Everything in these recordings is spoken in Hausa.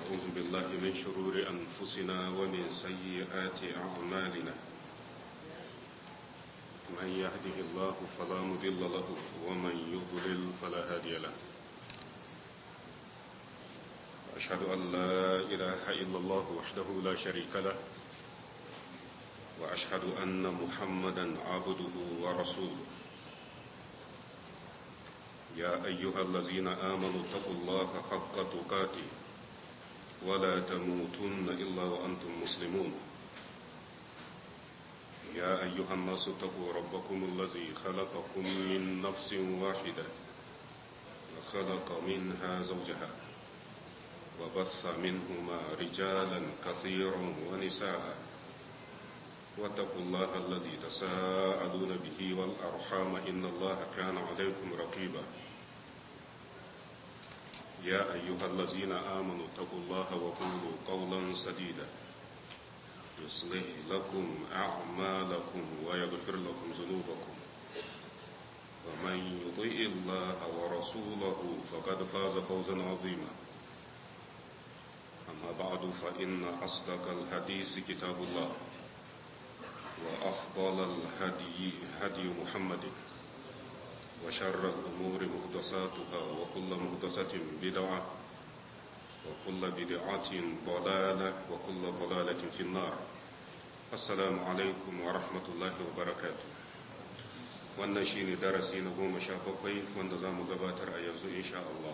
ونعوذ بالله من شرور أنفسنا ومن سيئات أعمالنا من يهده الله فلا مضل له ومن يضلل فلا هادي له أشهد أن لا إله إلا الله وحده لا شريك له وأشهد أن محمدا عبده ورسوله يا أيها الذين آمنوا اتقوا الله حق تقاته ولا تموتن إلا وأنتم مسلمون يا أيها الناس اتقوا ربكم الذي خلقكم من نفس واحدة وخلق منها زوجها وبث منهما رجالا كثيرا ونساء واتقوا الله الذي تساءلون به والأرحام إن الله كان عليكم رقيبا يا أيها الذين آمنوا اتقوا الله وقولوا قولا سديدا يصلح لكم أعمالكم ويغفر لكم ذنوبكم ومن يطيء الله ورسوله فقد فاز فوزا عظيما أما بعد فإن أصدق الحديث كتاب الله وأفضل الهدي هدي محمد وشر الأمور مهدساتها وكل مهدسة بدعة وكل بدعة ضلالة وكل ضلالة في النار السلام عليكم ورحمة الله وبركاته wannan shi ne darasi na goma sha bakwai wanda za mu gabatar a yanzu insha Allah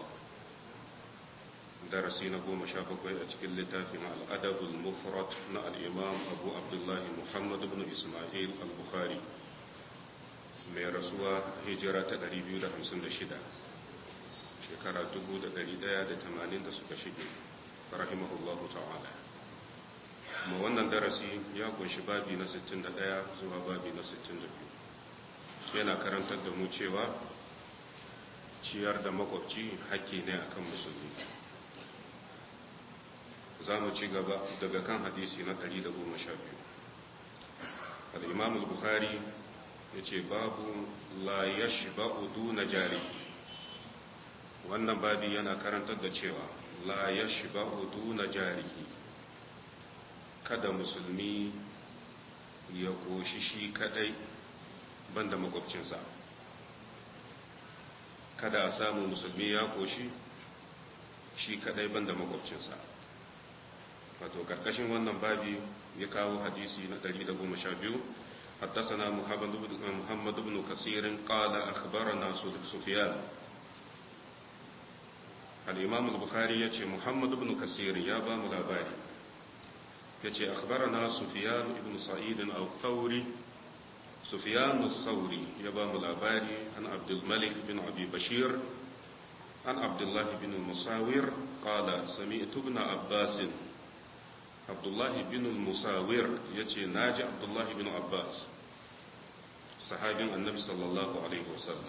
darasi na goma sha bakwai a cikin littafin al'adabul mufrat na al'imam abu abdullahi muhammad ibn ismail al-bukhari mai rasuwa hijira ta 256 shekara 1180 da suka shige rahimahullahu ta'ala kuma wannan darasi ya kunshi babi na 61 zuwa babi na 62 yana karantar da mu cewa ciyar da makwabci haƙƙi ne akan musulmi za mu ci gaba daga kan hadisi na 112 al-imam al-bukhari ya ce babu la ya shiba udu na jari wannan babi yana karantar da cewa la ya shiba udu na jari kada musulmi ya koshi shi kadai banda makwabcinsa kada a samu musulmi ya koshi shi kadai banda makwabcinsa wato karkashin wannan babi ya kawo hadisi na 112 حدثنا محمد بن كثير قال أخبرنا سفيان الإمام البخاري يتي محمد بن كثير يا بام الأباري يتي أخبرنا سفيان بن سعيد أو ثوري سفيان الثوري يا بام الأباري عن عبد الملك بن أبي بشير عن عبد الله بن المصاور قال سمعت ابن عباس abdullahi bin musawir ya ce na ji abdullahi bin abbas sahabin annabi sallallahu alaihi wasallam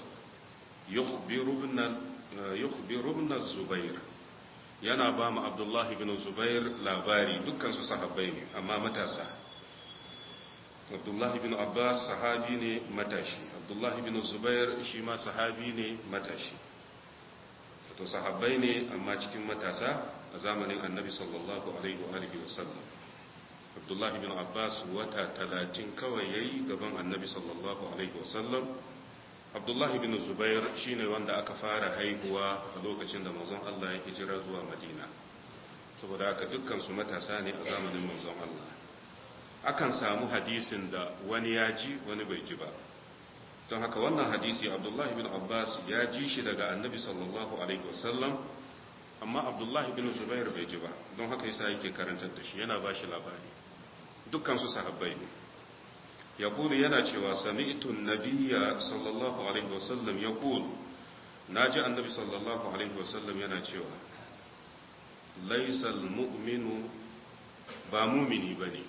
yukhbirubna zubair yana ba mu abdullahi bin zubair labari dukkansu sahabbai ne amma matasa abdullahi bin abbas sahabi ne matashi abdullahi bin zubair shi ma sahabi ne matashi to sahabbai ne amma cikin matasa a zamanin annabi sallallahu alaihi wa alihi wasallam abdullahi bin abbas wata talatin kawai yayi gaban annabi sallallahu alaihi wasallam abdullahi bin zubair shine wanda aka fara haihuwa a lokacin da manzon Allah ya hijira zuwa madina saboda haka dukkan su matasa ne a zamanin manzon Allah akan samu hadisin da wani ya ji wani bai ji ba don haka wannan hadisi abdullahi bin abbas ya ji shi daga annabi sallallahu alaihi wasallam amma abdullahi bin zubair bai ji ba don haka yasa yake karantar da shi yana ba shi labari dukkansu sahabbai ne ya kulu yana cewa sami'tun nabiyya sallallahu alaihi wasallam ya kulu na ji annabi sallallahu alaihi wasallam yana cewa laisal mu'minu ba mumini ba ne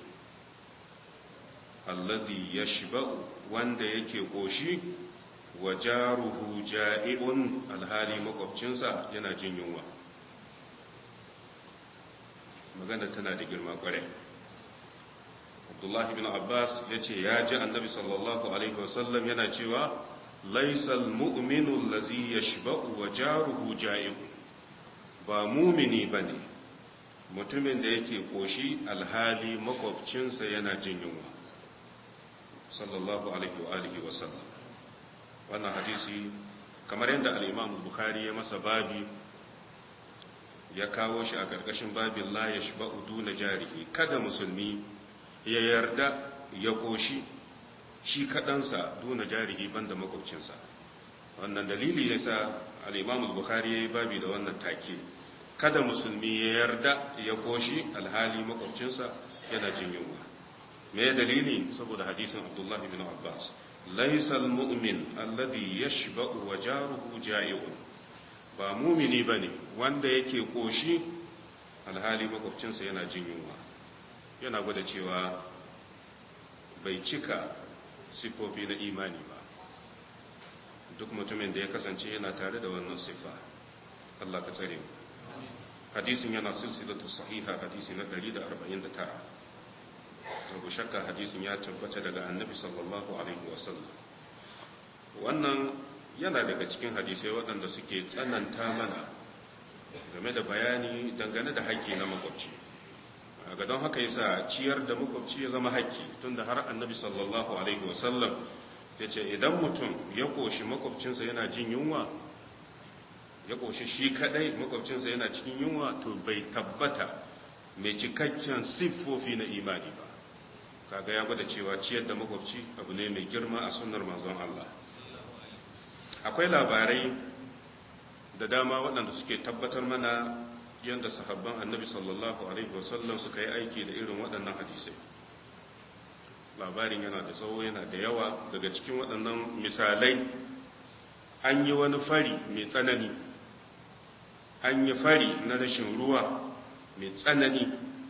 alladhi yashba'u wanda yake koshi wa jaruhu ja'i'un alhali makwabcinsa yana jin yunwa magana tana da girma kware abdullahi bin abbas ya ce ya ji annabi sallallahu alaihi wasallam yana cewa laisal mu'minu allazi yashba'u wa jaruhu ja'i'un ba mumini bane mutumin da yake koshi alhali makwabcinsa yana jin yunwa sallallahu alaihi wa alihi wa sallam wannan hadisi kamar yadda al-Imam Bukhari ya masa babi ya kawo shi a karkashin babin la yashba'u duna jarihi kada musulmi ya yarda ya koshi shi kadansa duna jarihi banda makwabcinsa wannan dalili yasa al-Imam Bukhari ya yi babi da wannan take kada musulmi ya yarda ya koshi alhali makwabcinsa yana jin yunwa me dalili saboda hadisin Abdullah ibn Abbas laysa almu'min alladhi yashba'u wa jaruhu ja'i'un ba mumini bane wanda yake koshi alhali makwabcinsa yana jin yunwa yana gwada cewa bai cika sifofi na imani ba duk mutumin da ya kasance yana tare da wannan sifa Allah ka tsare mu hadisin yana silsilatu sahiha hadisi na 149 babu shakka hadisin ya tabbata daga annabi sallallahu alaihi wasallam wannan yana daga cikin hadisai waɗanda suke tsananta mana game da bayani dangane da haƙƙi na makwabci ga don haka yasa ciyar da makwabci ya zama haƙƙi tunda har annabi sallallahu alaihi wasallam ya ce idan mutum ya koshi makwabcinsa yana jin yunwa ya koshi shi kadai makwabcinsa yana cikin yunwa to bai tabbata mai cikakken siffofi na imani ba kaga ya gwada cewa ciyar da makwabci abu ne mai girma a sunnar manzon Allah akwai labarai da dama waɗanda suke tabbatar mana yadda sahabban annabi sallallahu alaihi wasallam suka yi aiki da irin waɗannan hadisai labarin yana da tsawo yana da yawa daga cikin waɗannan misalai an yi wani fari mai tsanani an yi fari na rashin ruwa mai tsanani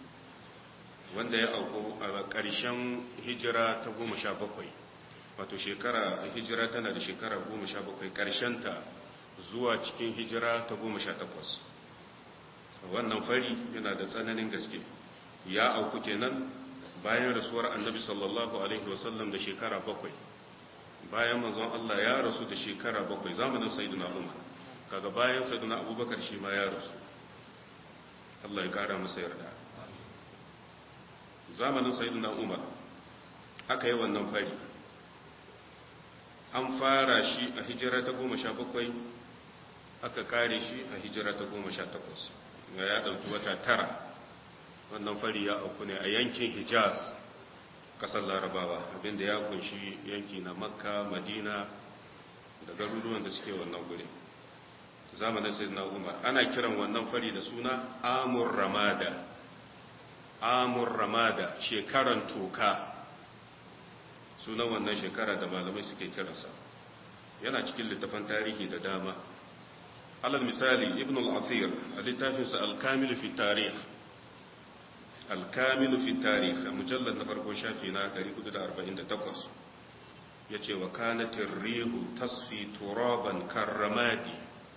wanda ya auku a ƙarshen hijira ta goma sha bakwai wato shekara hijira tana da shekara goma sha bakwai ƙarshenta zuwa cikin hijira ta goma sha takwas wannan fari yana da tsananin gaske ya auku kenan bayan rasuwar annabi sallallahu alaihi wasallam da shekara bakwai bayan manzon Allah ya rasu da shekara bakwai zamanin sayyidina Umar kaga bayan sayyidina Abubakar shi ma ya rasu Allah ya kara masa yarda zamanin sayyidina Umar aka yi wannan fari an fara shi a hijira ta goma sha bakwai aka kare shi a hijira ta goma sha takwas ya ɗauki wata tara wannan fari ya auku ne a yankin hijaz kasar larabawa abinda ya kunshi yanki na makka madina da garuruwan da suke wannan guri zamanin sai na umar ana kiran wannan fari da suna amur ramada amur ramada shekaran toka sunan wannan shekara da malamai suke kiransa yana cikin littafan tarihi da dama alal misali ibn al-athir a littafinsa al-kamil fi tarikh al-kamil fi tarikh a mujallar na farko shafi na 448 yace wa kanatir rihu tasfi turaban karramadi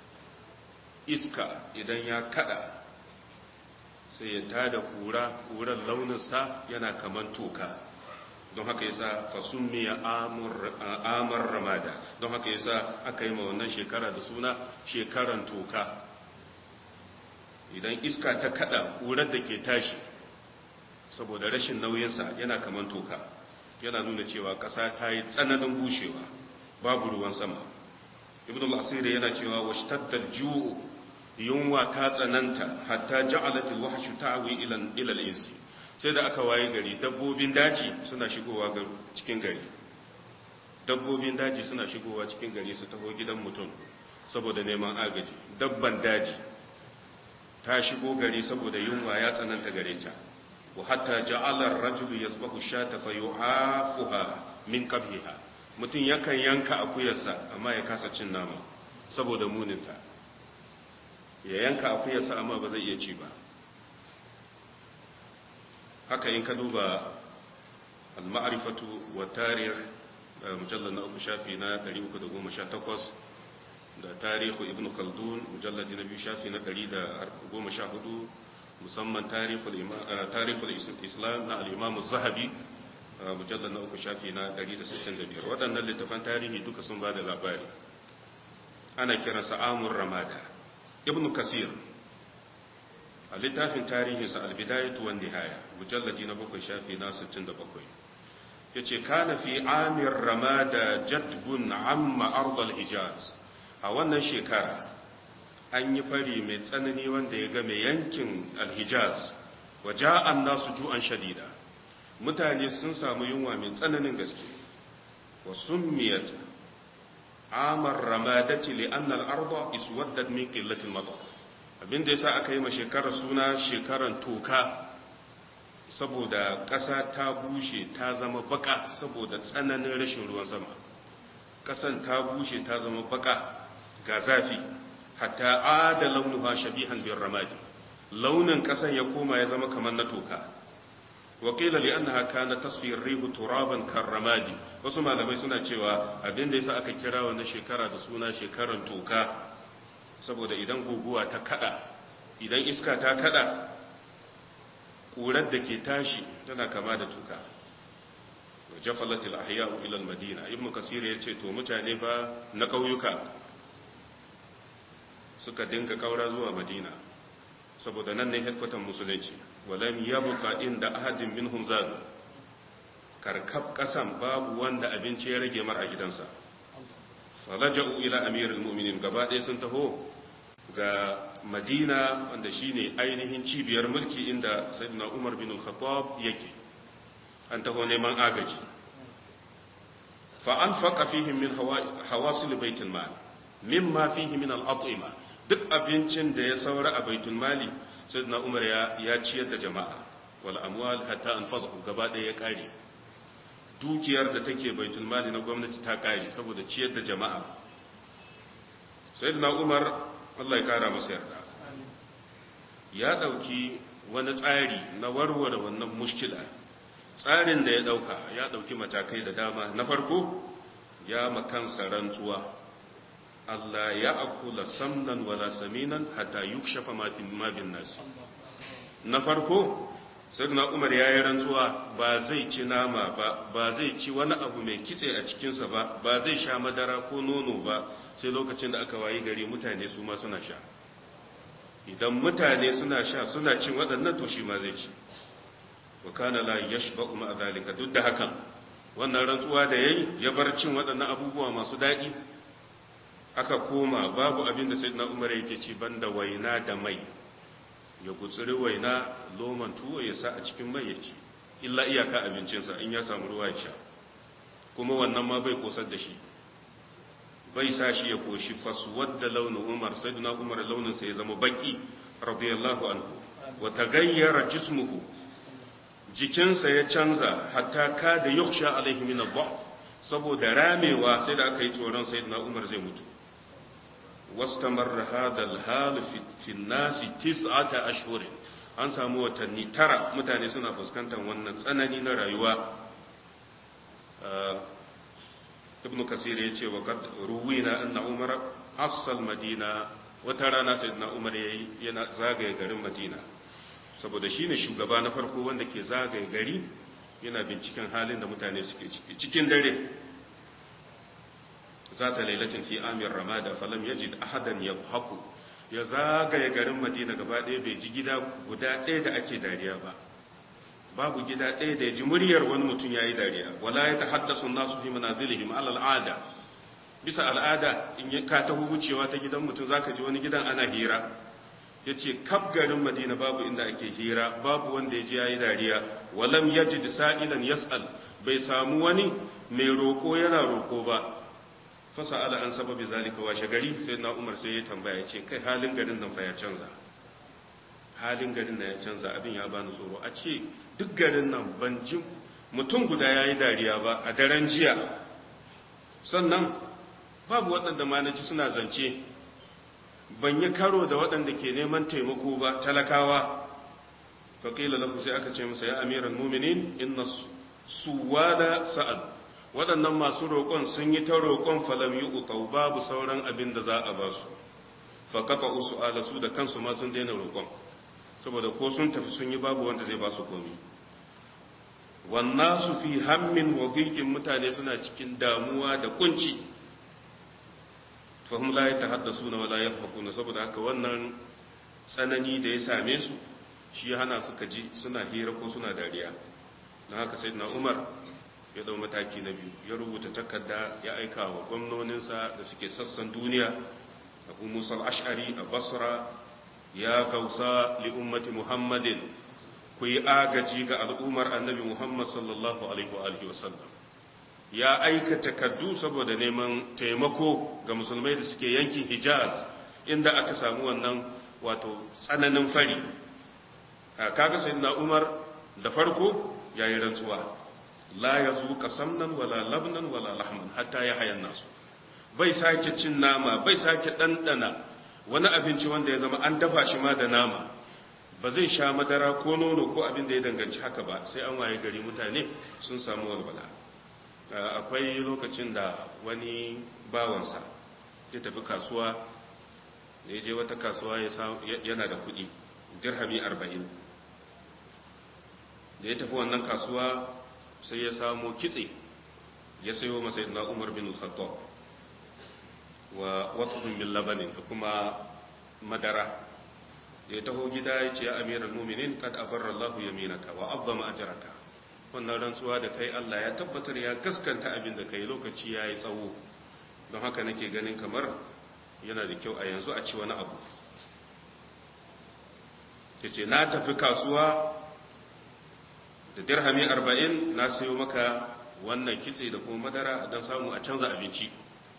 iska idan ya kada sai ya tada kura kuran launinsa yana kaman toka don haka yasa fasummiya amur ramada don haka yasa aka yi ma wannan shekara da suna shekaran toka idan iska ta kada kurar da ke tashi saboda rashin nauyinsa yana kaman toka yana nuna cewa ƙasa ta yi tsananin bushewa babu ruwan sama ibn al-asiri yana cewa washtaddal ju'u yunwa ta tsananta hatta ja'alat al-wahshu ta'wi ila ila al-insi sai da aka waye gari dabbobin daji suna shigowa cikin gari dabbobin daji suna shigowa cikin gari su taho gidan mutum saboda neman agaji dabban daji ta shigo gari saboda yunwa ya tsananta gare ta wa hatta ja'ala ar-rajulu yasbahu shata fa yu'afuha min qabhiha mutum yakan yanka akuyarsa amma ya kasa cin nama saboda muninta ya yanka akuyarsa amma ba zai iya ci ba haka in ka duba al-ma'rifatu wa tarikh mujallad na uku shafi na 318 da tarihu ibn khaldun mujallad na biyu shafi na 114 musamman tarihul islam na al-imam az-zahabi mujallad na uku shafi na 165 waɗannan littafan tarihi duka sun ba da labari ana kiransa amur ramada ibn kasir a littafin tarihinsa albidayatu wan nihaya mujalladi na bakwai shafi na 67 yace kana fi amir ramada jadbun amma ardal hijaz a wannan shekara an yi fari mai tsanani wanda ya game yankin alhijaz wa ja'an nasu ju'an shadida mutane sun samu yunwa mai tsananin gaske wa summiyat amar ramadati li anna al-arda iswaddat min qillati al-matar abinda yasa aka yi ma shekarar suna shekaran toka saboda ƙasa ta bushe ta zama baka saboda tsananin rashin ruwan sama ƙasan ta bushe ta zama baka ga zafi hatta ada launuha shabihan bin ramadi launin ƙasan ya koma ya zama kamar na toka wakila li annaha kana tasfir rihu turaban karramadi wasu malamai suna cewa abinda yasa aka kira wannan shekara da suna shekaran toka saboda idan guguwa ta kada idan iska ta kada ƙurar da ke tashi tana kama da tuka jafalatil ahya'u ila al-madina ibn kasir ya ce to mutane fa na kauyuka suka dinga kaura zuwa madina saboda nan ne headquarter musulunci walam yabqa inda ahadin minhum zadu karkab kasan babu wanda abinci ya rage mar a gidansa falaja'u ila amirul mu'minin gaba ɗaya sun taho ga madina wanda shine ainihin cibiyar mulki inda sayyidina umar bin al-khattab yake an taho neman agaji fa anfaqa fihim min hawasil baitul mal mimma fihi min al-at'ima duk abincin da ya saura a baitul mali sayyidina umar ya ya ciyar da jama'a wal amwal hatta anfasahu gaba ɗaya ya kare dukiyar da take baitul mali na gwamnati ta kare saboda ciyar da jama'a sayyidina umar Allah ya kara masa yarda ya dauki wani tsari na warware wannan mushkila tsarin da ya dauka ya dauki matakai da dama na farko ya makansa rantsuwa Allah ya akula samnan wala saminan hatta yukshafa ma fi mabin nasi na farko sayyidina Umar ya yi rantsuwa ba zai ci nama ba ba zai ci wani abu mai kitse a cikinsa ba ba zai sha madara ko nono ba sai lokacin da aka wayi gari mutane su ma suna sha idan mutane suna sha suna cin waɗannan to shi ma zai ci wa kana la yashba'u ma zalika duk da hakan wannan rantsuwa da yayi ya bar cin waɗannan abubuwa masu daɗi aka koma babu abin da sayyidina Umar yake ci banda waina da mai ya gutsuri waina loman tuwo ya sa a cikin mai ya ci illa iyaka abincinsa in ya samu ruwa ya sha kuma wannan ma bai kosar da shi bai sa shi ya koshi faswad da launin umar sai duna umar launinsa ya zama baki radiyallahu anhu wa tagayyara jismuhu jikinsa ya canza hatta ka da yukhsha alaihi min ad saboda ramewa sai da aka yi tsoron sayyidina umar zai mutu wastamarra hadha al-hal fi an-nas tis'ata ashhur an samu watanni tara mutane suna fuskantar wannan tsanani na rayuwa ibn kasir ya ce wa kad ruwina anna umar asal madina wata rana sayyidina umar yayi yana zagaye garin madina saboda shine shugaba na farko wanda ke zagaye gari yana binciken halin da mutane suke ciki cikin dare zata lailatin fi amir ramada falam yajid ahadan yadhaku ya zagaye garin madina gaba ɗaya bai ji gida guda ɗaya da ake dariya ba babu gida ɗaya da ya ji muryar wani mutum ya yi dariya wala ya tahaddasu nasu fi manazilihim alal al'ada bisa al'ada in ka taho wucewa ta gidan mutum zaka ji wani gidan ana hira yace kaf garin Madina babu inda ake hira babu wanda ya ji yayi dariya walam yajid sa'ilan yas'al bai samu wani mai roko yana roko ba fasa'ala an sababi zalika washe gari sai na Umar sai ya tambaya yace kai halin garin nan fa ya canza halin garin nan ya canza abin ya bani tsoro a ce duk garin nan ban ji mutum guda ya yi dariya ba a daren jiya sannan babu waɗanda manaci suna zance ban yi karo da waɗanda ke neman taimako ba talakawa faƙila lahu sai aka ce masa ya amiran muminin inna suwada sa'ad waɗannan masu roƙon sun yi ta roƙon falam yi uƙau babu sauran abin da za a ba su faƙaƙa usu ala su da kansu ma sun daina roƙon saboda ko sun tafi sun yi babu wanda zai ba su komi wannan su fi hammin wa mutane suna cikin damuwa da kunci fahim la ta haddasa na wala ya na saboda haka wannan tsanani da ya same su shi hana suka ji suna hira ko suna dariya na haka sai na umar ya dau mataki na biyu ya rubuta takarda ya aika wa gwamnoninsa da suke sassan duniya abu musa ash'ari a basra ya gausa li ummati muhammadin ku yi agaji ga al'ummar annabi muhammad sallallahu alaihi wa alihi wasallam ya aika takardu saboda neman taimako ga musulmai da suke yankin hijaz inda aka samu wannan wato tsananin fari kaga sayyidina umar da farko yayi rantsuwa la yazuqa samnan wala labnan wala lahman hatta ya hayan nasu bai sake cin nama bai sake dandana wani abinci wanda ya zama an dafa shi ma da nama ba zai sha madara ko nono ko abin da ya danganci haka ba sai an waye gari mutane sun samu walwala akwai lokacin da wani bawansa ya tafi kasuwa da ya je wata kasuwa yana da kuɗi dirhami arba'in da ya tafi wannan kasuwa sai ya samu kitse ya sayo masa na umar bin khattab wa watsun min labanin da kuma madara da ya taho gida ya ce ya amiral muminin kad abarra Allah yaminaka wa azzama ajraka wannan rantsuwa da kai Allah ya tabbatar ya gaskanta abin da kai lokaci yayi tsawo don haka nake ganin kamar yana da kyau a yanzu a ci wani abu yace na tafi kasuwa da dirhami arba'in na sayo maka wannan kitse da kuma madara don samu a canza abinci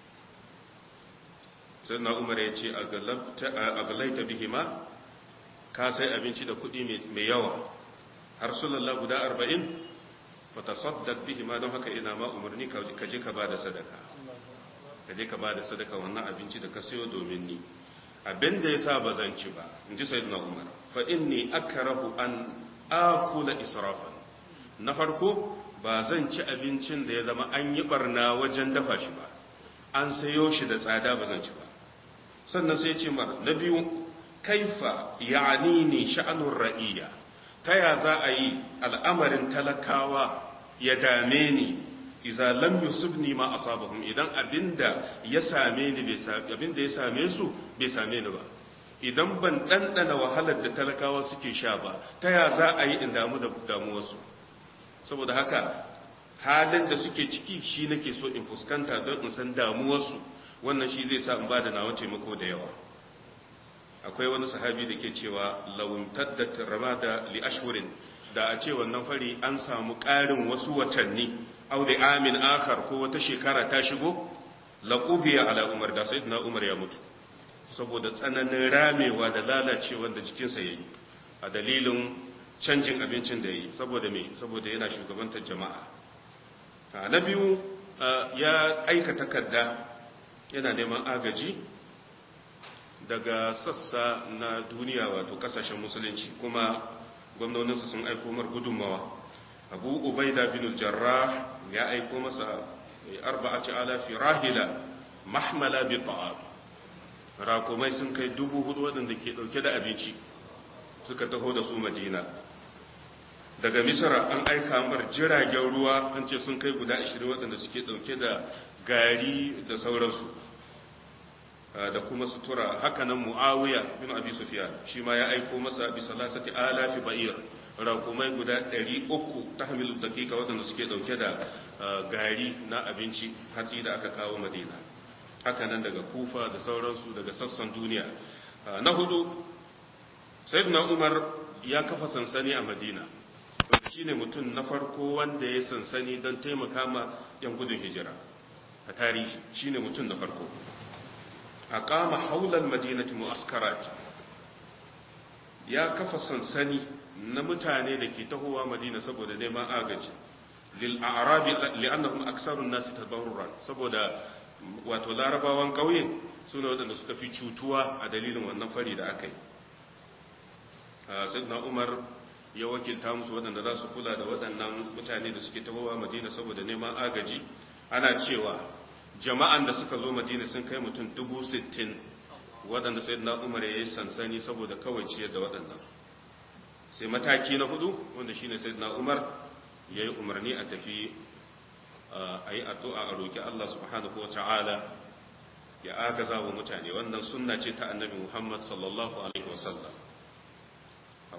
sai na umar ya ce a galaita bihima ka sai abinci da kuɗi mai yawa har sulallah guda arba'in fata saddak bihima don haka ina ma umarni ka je ka ba da sadaka ka je ka ba da sadaka wannan abinci da ka sayo domin ni abin da ya sa ba zan ci ba in ji sai na umar fa inni akrahu an akula israfan na farko ba zan ci abincin da ya zama an yi barna wajen dafa shi ba an sayo shi da tsada ba zan ci ba sannan sai ce mar na biyu kaifa ya'ani ne sha'anun ra'iyya ta ya za a yi al'amarin talakawa ya dame ni iza lam yusibni ma asabahum idan abinda ya same ni abinda ya same su bai same ni ba idan ban ɗanɗana wahalar da talakawa suke sha ba ta ya za a yi in damu da damuwarsu saboda haka halin da suke ciki shi nake so in fuskanta don in san damuwarsu wannan shi zai sa in ba da nawa taimako da yawa akwai wani sahabi da ke cewa lawun taddat ramada li ashhurin da a ce wannan fari an samu ƙarin wasu watanni aw da amin akhar ko wata shekara ta shigo laqubiya ala umar da sayyidina umar ya mutu saboda tsananin ramewa da lalacewa da jikinsa yayi a dalilin canjin abincin da yayi saboda me saboda yana shugabantar jama'a na biyu ya aika takarda yana neman agaji daga sassa na duniya wato kasashen musulunci kuma gwamnoninsa sun aiko mar gudunmawa abu ubaida bin jarrah ya aiko masa arba'ati alafi rahila mahmala bi ta'am rakumai sun kai dubu hudu waɗanda ke ɗauke da abinci suka taho da su madina daga misra an aika mar jiragen ruwa an ce sun kai guda 20 waɗanda suke ɗauke da gari da sauransu da kuma sutura hakanan muawiya bin abi sufyan shi ma ya aiko masa bi salasati alafi ba'ir rakumai guda 300 tahmilu daqiqa waɗanda suke ɗauke da gari na abinci hatsi da aka kawo madina hakanan daga kufa da sauransu daga sassan duniya na hudu sayyidina umar ya kafa sansani a madina shi ne mutum na farko wanda ya sansani don taimaka ma yan gudun hijira a tarihi shi ne mutum na farko a kama haular madinati mu'askarat ya kafa sansani na mutane da ke tahowa madina saboda neman agaji lil'arabi li'annahum aksarun nasi tabarruran saboda wato larabawan ƙauye suna waɗanda suka fi cutuwa a dalilin wannan fari da aka yi sayyidina umar ya wakilta musu waɗanda za su kula da waɗannan mutane da suke tahowa madina saboda neman agaji ana cewa jama'an da suka zo madina sun kai mutum dubu sittin waɗanda sayyidina umar ya yi sansani saboda kawai ciyar da waɗannan sai mataki na hudu wanda shine sayyidina umar ya yi umarni a tafi a yi addu'a a roƙi Allah subhanahu wa ta'ala ya agaza wa mutane wannan sunna ce ta annabi Muhammad sallallahu alaihi wasallam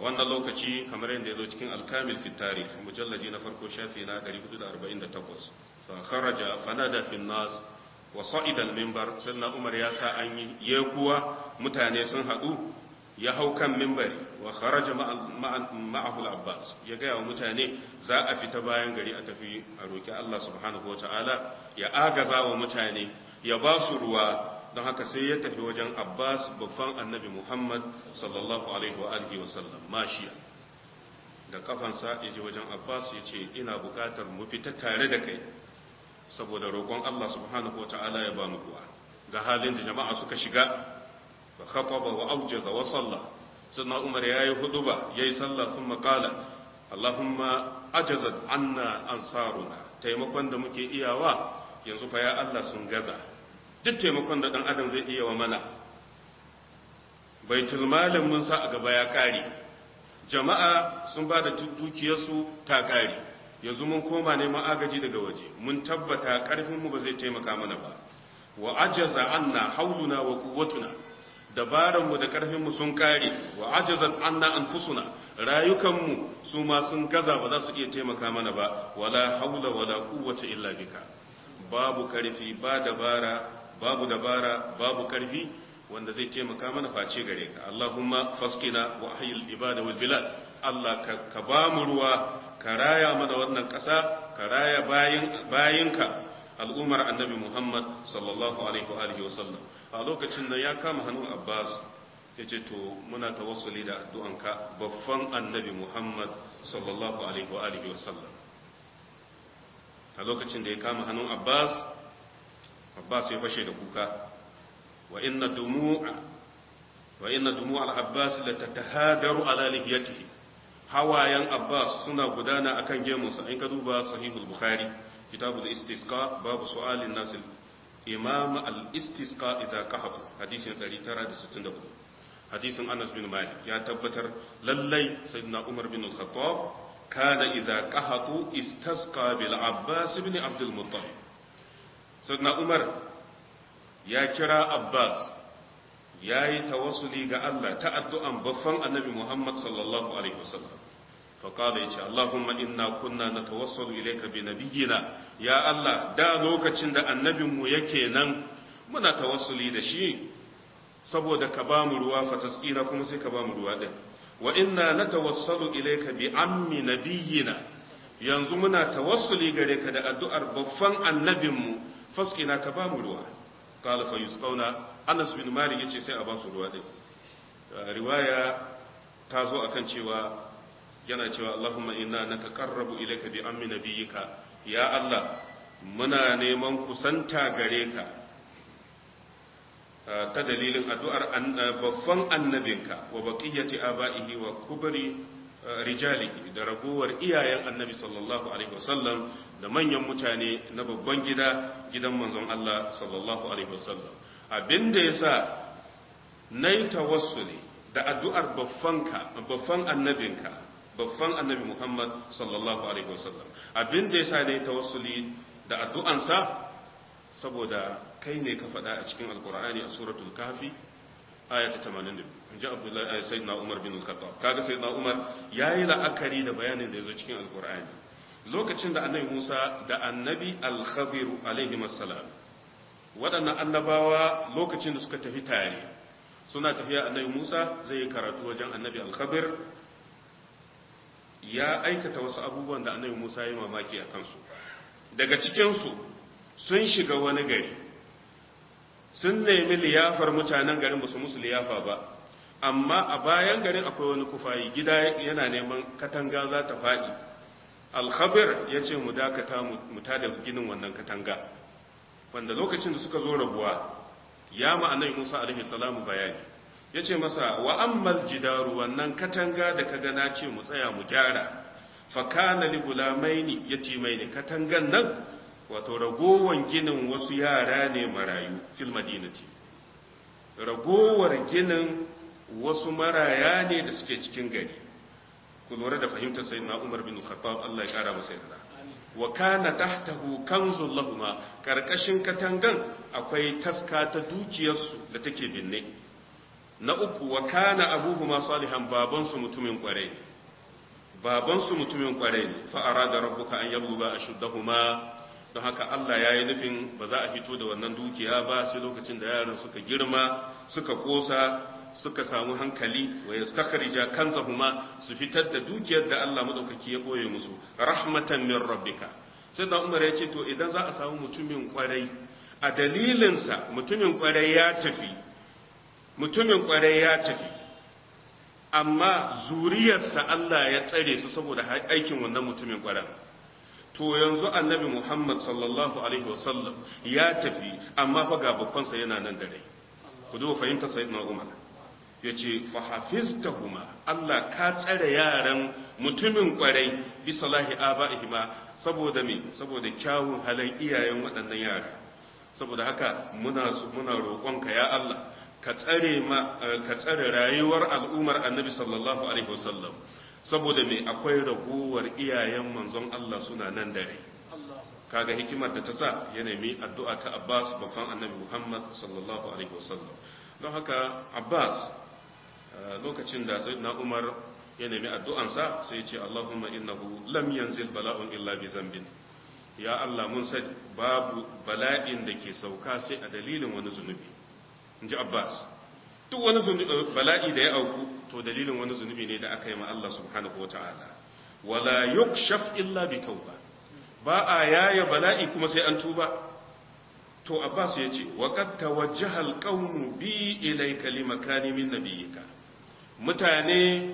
wannan lokaci kamar yadda ya zo cikin alkamil fi tarikh mujallaji na farko shafi na 448 fa kharaja fanada fi nas wa sa'ida al-minbar sannan umar ya sa an yi yekuwa mutane sun hadu ya hau kan minbari wa kharaja ma'ahu al-abbas ya ga wa mutane za a fita bayan gari a tafi a roki Allah subhanahu wataala ya agaza wa mutane ya ba su ruwa don haka sai ya tafi wajen abbas babban annabi muhammad sallallahu alaihi wa alihi wasallam mashiya da kafansa ya je wajen abbas ya ce ina bukatar mu fita tare da kai saboda roƙon allah subhanahu wa ta'ala ya ba mu kuwa ga halin da jama'a suka shiga ba khataba wa aujaza wa salla sannan umar ya yi huduba ya yi sallah sun makala allahumma ajazat anna ansaruna taimakon da muke iyawa yanzu fa ya allah sun gaza duk taimakon da ɗan adam zai iya wa mana baitul malin mun sa a gaba ya ƙare jama'a sun ba da dukiyarsu ta ƙare yanzu mun koma neman agaji daga waje mun tabbata ƙarfinmu ba zai taimaka mana ba wa ajaza anna hauluna wa quwwatuna dabaranmu da ƙarfinmu sun ƙare wa ajazat anna anfusuna rayukanmu su ma sun gaza ba za su iya taimaka mana ba wala haula wala quwwata illa bika babu ƙarfi ba dabara babu dabara babu karfi wanda zai taimaka mana face gare ka Allahumma faskina wa ahyil ibada wal bilad Allah ka ba mu ruwa ka raya mana wannan ƙasa ka raya bayin bayinka al'umar annabi Muhammad sallallahu alaihi wa alihi wasallam a lokacin da ya kama hannun Abbas yace to muna tawassuli da addu'anka baffan annabi Muhammad sallallahu alaihi wa alihi wasallam a lokacin da ya kama hannun Abbas Abbas ya fashe da kuka wa inna dumu'a wa inna dumu'a al-Abbas la tatahadaru ala lihiyatihi hawayan Abbas suna gudana akan gemunsa in ka duba sahihul bukhari kitabul istisqa babu su'alin nas imam al-istisqa idza qahab hadisin 964 hadisin Anas bin Malik ya tabbatar lallai sayyidina Umar bin al-Khattab kana idza qahatu istasqa bil Abbas ibn Abdul Muttalib sayyidina Umar ya kira Abbas ya yi tawassuli ga Allah ta addu'an baffan annabi Muhammad sallallahu Alaihi wasallam faƙada ya ce Allahumma inna kunna na tawassalu ilaika bi nabiyina ya Allah da lokacin da annabinmu yake nan muna tawassuli da shi saboda ka ba mu ruwa fataskina kuma sai ka ba mu ruwa ɗin wa inna na tawassalu ilaika bi ammi nabiyina yanzu muna tawassuli gare ka da addu'ar baffan annabinmu faskina ka ba mu ruwa kala fa yusqauna Anas bin Malik yace sai a ba su ruwa din riwaya ta zo akan cewa yana cewa Allahumma inna nataqarrabu ilayka bi ammi nabiyyika ya Allah muna neman kusanta gare ka ta dalilin addu'ar babban annabinka wa baqiyati aba'ihi wa kubri rijalihi da ragowar iyayen annabi sallallahu alaihi wasallam da manyan mutane na babban gida gidan manzon Allah sallallahu alaihi wasallam abinda yasa nayi tawassuli da addu'ar baffanka baffan annabinka baffan annabi Muhammad sallallahu alaihi wasallam abinda yasa nayi tawassuli da addu'ansa saboda kai ne ka faɗa a cikin alkur'ani a suratul kahfi aya ta 82 inji abdullahi sayyidina umar bin al-khattab kaga sayyidina umar yayi la'akari da bayanin da yazo cikin alkur'ani lokacin da annabi Musa da annabi al-Khadir alaihi assalam waɗannan annabawa lokacin da suka tafi tare suna tafiya annabi Musa zai yi karatu wajen annabi al-Khadir ya aikata wasu abubuwan da annabi Musa ya mamaki a kansu daga cikinsu sun shiga wani gari sun nemi liyafar mutanen garin ba su musu liyafa ba amma a bayan garin akwai wani kufayi gida yana neman katanga za ta faɗi alkhabir ya ce mu dakata mu tada ginin wannan katanga wanda lokacin da suka zo rabuwa ya ma'anai musa alaihi salamu bayani ya ce masa wa ammal jidaru wannan katanga da ka gana ce mu tsaya mu gyara fakana li gulamaini yatimaini katangan nan wato ragowan ginin wasu yara ne marayu fil madinati ragowar ginin wasu maraya ne da suke cikin gari ku lura da fahimtar sayyidina Umar bin Khattab Allah ya kara masa yarda wa kana tahtahu kanzul lahumma karkashin katangan akwai taska ta dukiyarsu da take binne na uku wa kana abuhuma salihan babansu mutumin kwarai babansu mutumin kwarai ne fa arada rabbuka an yabluga ashuddahuma don haka Allah ya yi nufin ba za a fito da wannan dukiya ba sai lokacin da yaran suka girma suka kosa suka samu hankali wa yastakhrija kanzahuma su fitar da dukiyar da Allah madaukaki ya boye musu rahmatan min rabbika sai da Umar ya ce to idan za a samu mutumin kwarai a dalilinsa mutumin kwarai ya tafi mutumin kwarai ya tafi amma zuriyarsa Allah ya tsare su saboda aikin wannan mutumin kwarai to yanzu annabi Muhammad sallallahu alaihi wasallam ya tafi amma fa ga babbansa yana nan da rai ku duba fahimta sayyidina Umar yace fa hafiztahuma Allah ka tsare yaran mutumin kwarai bi salahi abaihima saboda me saboda kyawun halin iyayen waɗannan yara saboda haka muna muna roƙonka ya Allah ka tsare ma ka tsare rayuwar al'ummar annabi sallallahu alaihi wasallam saboda me akwai ragowar iyayen manzon Allah suna nan dare kaga hikimar da ta sa ya nemi addu'a ta Abbas babban annabi Muhammad sallallahu alaihi wasallam don haka Abbas lokacin da sayyidina Umar ya nemi addu'ansa sai ya ce Allahumma innahu lam yanzil bala'un illa bi zambin ya Allah mun sani babu bala'in da ke sauka sai a dalilin wani zunubi inji Abbas duk wani bala'i da ya auku to dalilin wani zunubi ne da aka yi ma Allah subhanahu wata'ala wala yukshaf illa bi tauba ba a yaya bala'i kuma sai an tuba to Abbas ya ce wa qad tawajjaha alqawmu bi ilayka limakani min nabiyyika mutane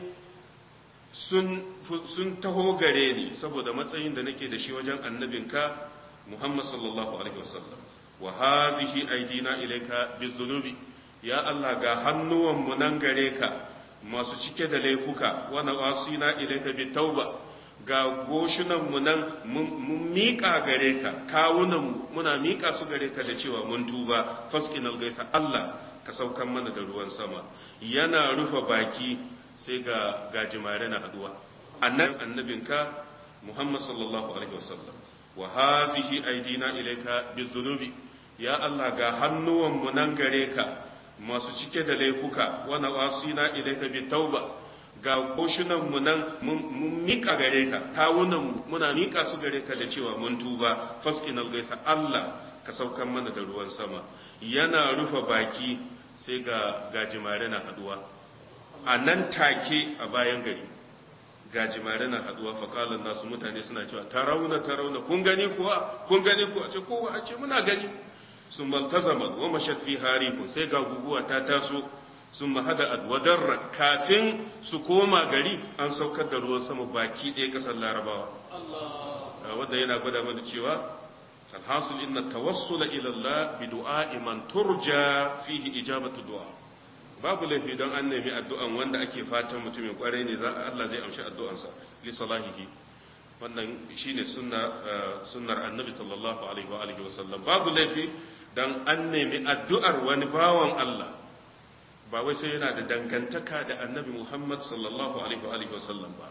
sun sun taho gare ni saboda matsayin da nake da shi wajen annabinka Muhammad sallallahu alaihi wasallam wa hazihi aidina ilayka bizunubi ya Allah ga hannuwanmu nan gare ka masu cike da laifuka wani wasina ilaika bi tauba ga goshinanmu nan mun miƙa gare ka kawunanmu muna miƙa su gare ka da cewa mun tuba faskin algaisa Allah ka saukan mana da ruwan sama yana rufe baki sai ga gajimare na haduwa annan annabinka Muhammad sallallahu alaihi wasallam wa hazihi aidina ilaika bizunubi ya Allah ga hannuwanmu nan gare ka masu cike da laifuka wani wasina ilaika bi tauba ga mu nan mun mika gare ka kawunan muna mika su gare ka da cewa mun tuba faskin algaisa Allah ka saukan mana da ruwan sama yana rufe baki sai ga gajimare na haduwa a nan take a bayan gari gajimare na haduwa faƙalan nasu mutane suna cewa ta rauna ta rauna kun gani kuwa kun gani kuwa ce kowa a ce muna gani sun maltazama wa mashat fi harihun sai ga guguwa ta taso sun mahada wadarra kafin su koma gari an saukar da ruwan sama baki ɗaya ƙasar larabawa wanda yana gwada mana cewa alhasil inna tawassula ila Allah bi du'a'i man turja fihi ijabatu du'a babu laifi don an nemi addu'an wanda ake fatan mutumin kwarai ne za Allah zai amshi addu'ansa li salahihi wannan shine sunna sunnar annabi sallallahu alaihi wa alihi wa sallam babu laifi dan an nemi addu'ar wani bawan Allah ba wai sai yana da dangantaka da annabi Muhammad sallallahu alaihi wa alihi wa sallam ba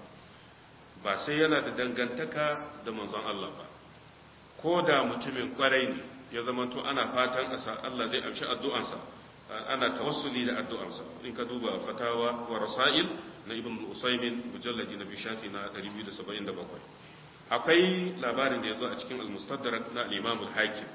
ba sai yana da dangantaka da manzon Allah ba ko da mutumin kwarai ne ya zama to ana fatan Allah zai amshi addu'ansa ana tawassuli da addu'ansa in ka duba fatawa wa rasail na ibn usaymin mujalladi na bishafi na 277 akwai labarin da ya zo a cikin al-mustadrak na al-imam al-hakim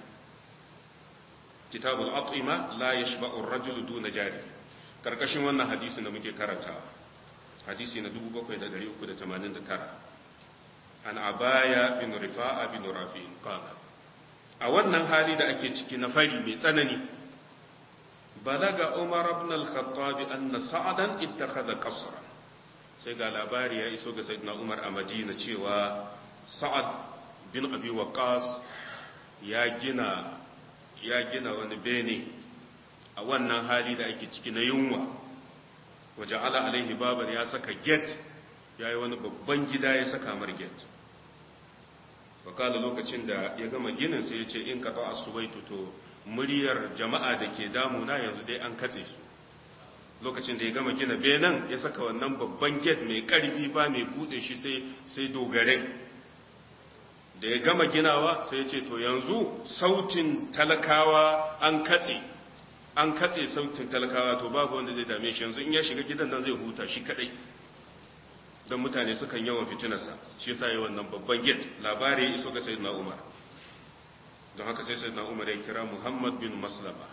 kitab al-at'ima la yashba'u ar-rajul duna jari karkashin wannan hadisi da muke karanta hadisi na 7389 an abaya bin rifa'a bin rafi'in qala a wannan hali da ake ciki na fari mai tsanani balaga umar ibn al-khattab anna sa'dan ittakhadha qasran sai ga labari ya iso ga sayyidina umar a madina cewa sa'ad bin abi waqas ya gina ya gina wani bene a wannan hali da ake ciki na yunwa waje ala alaihi babar ya saka gate ya yi wani babban gida ya saka mar gate wakala lokacin da ya gama ginin sai ya ce in ka ta asubaitu to muryar jama'a da ke damuna yanzu dai an katse su lokacin da ya gama gina benen ya saka wannan babban gate mai karfi ba mai bude shi sai sai dogare da ya gama ginawa sai ya ce to yanzu sautin talakawa an katse an katse sautin talakawa to babu wanda zai dame shi yanzu in ya shiga gidan nan zai huta shi kadai don mutane sukan yawan fitinarsa shi yasa yi wannan babban gate labari ya iso ga sayyidina umar don haka sai sayyidina umar ya kira muhammad bin maslama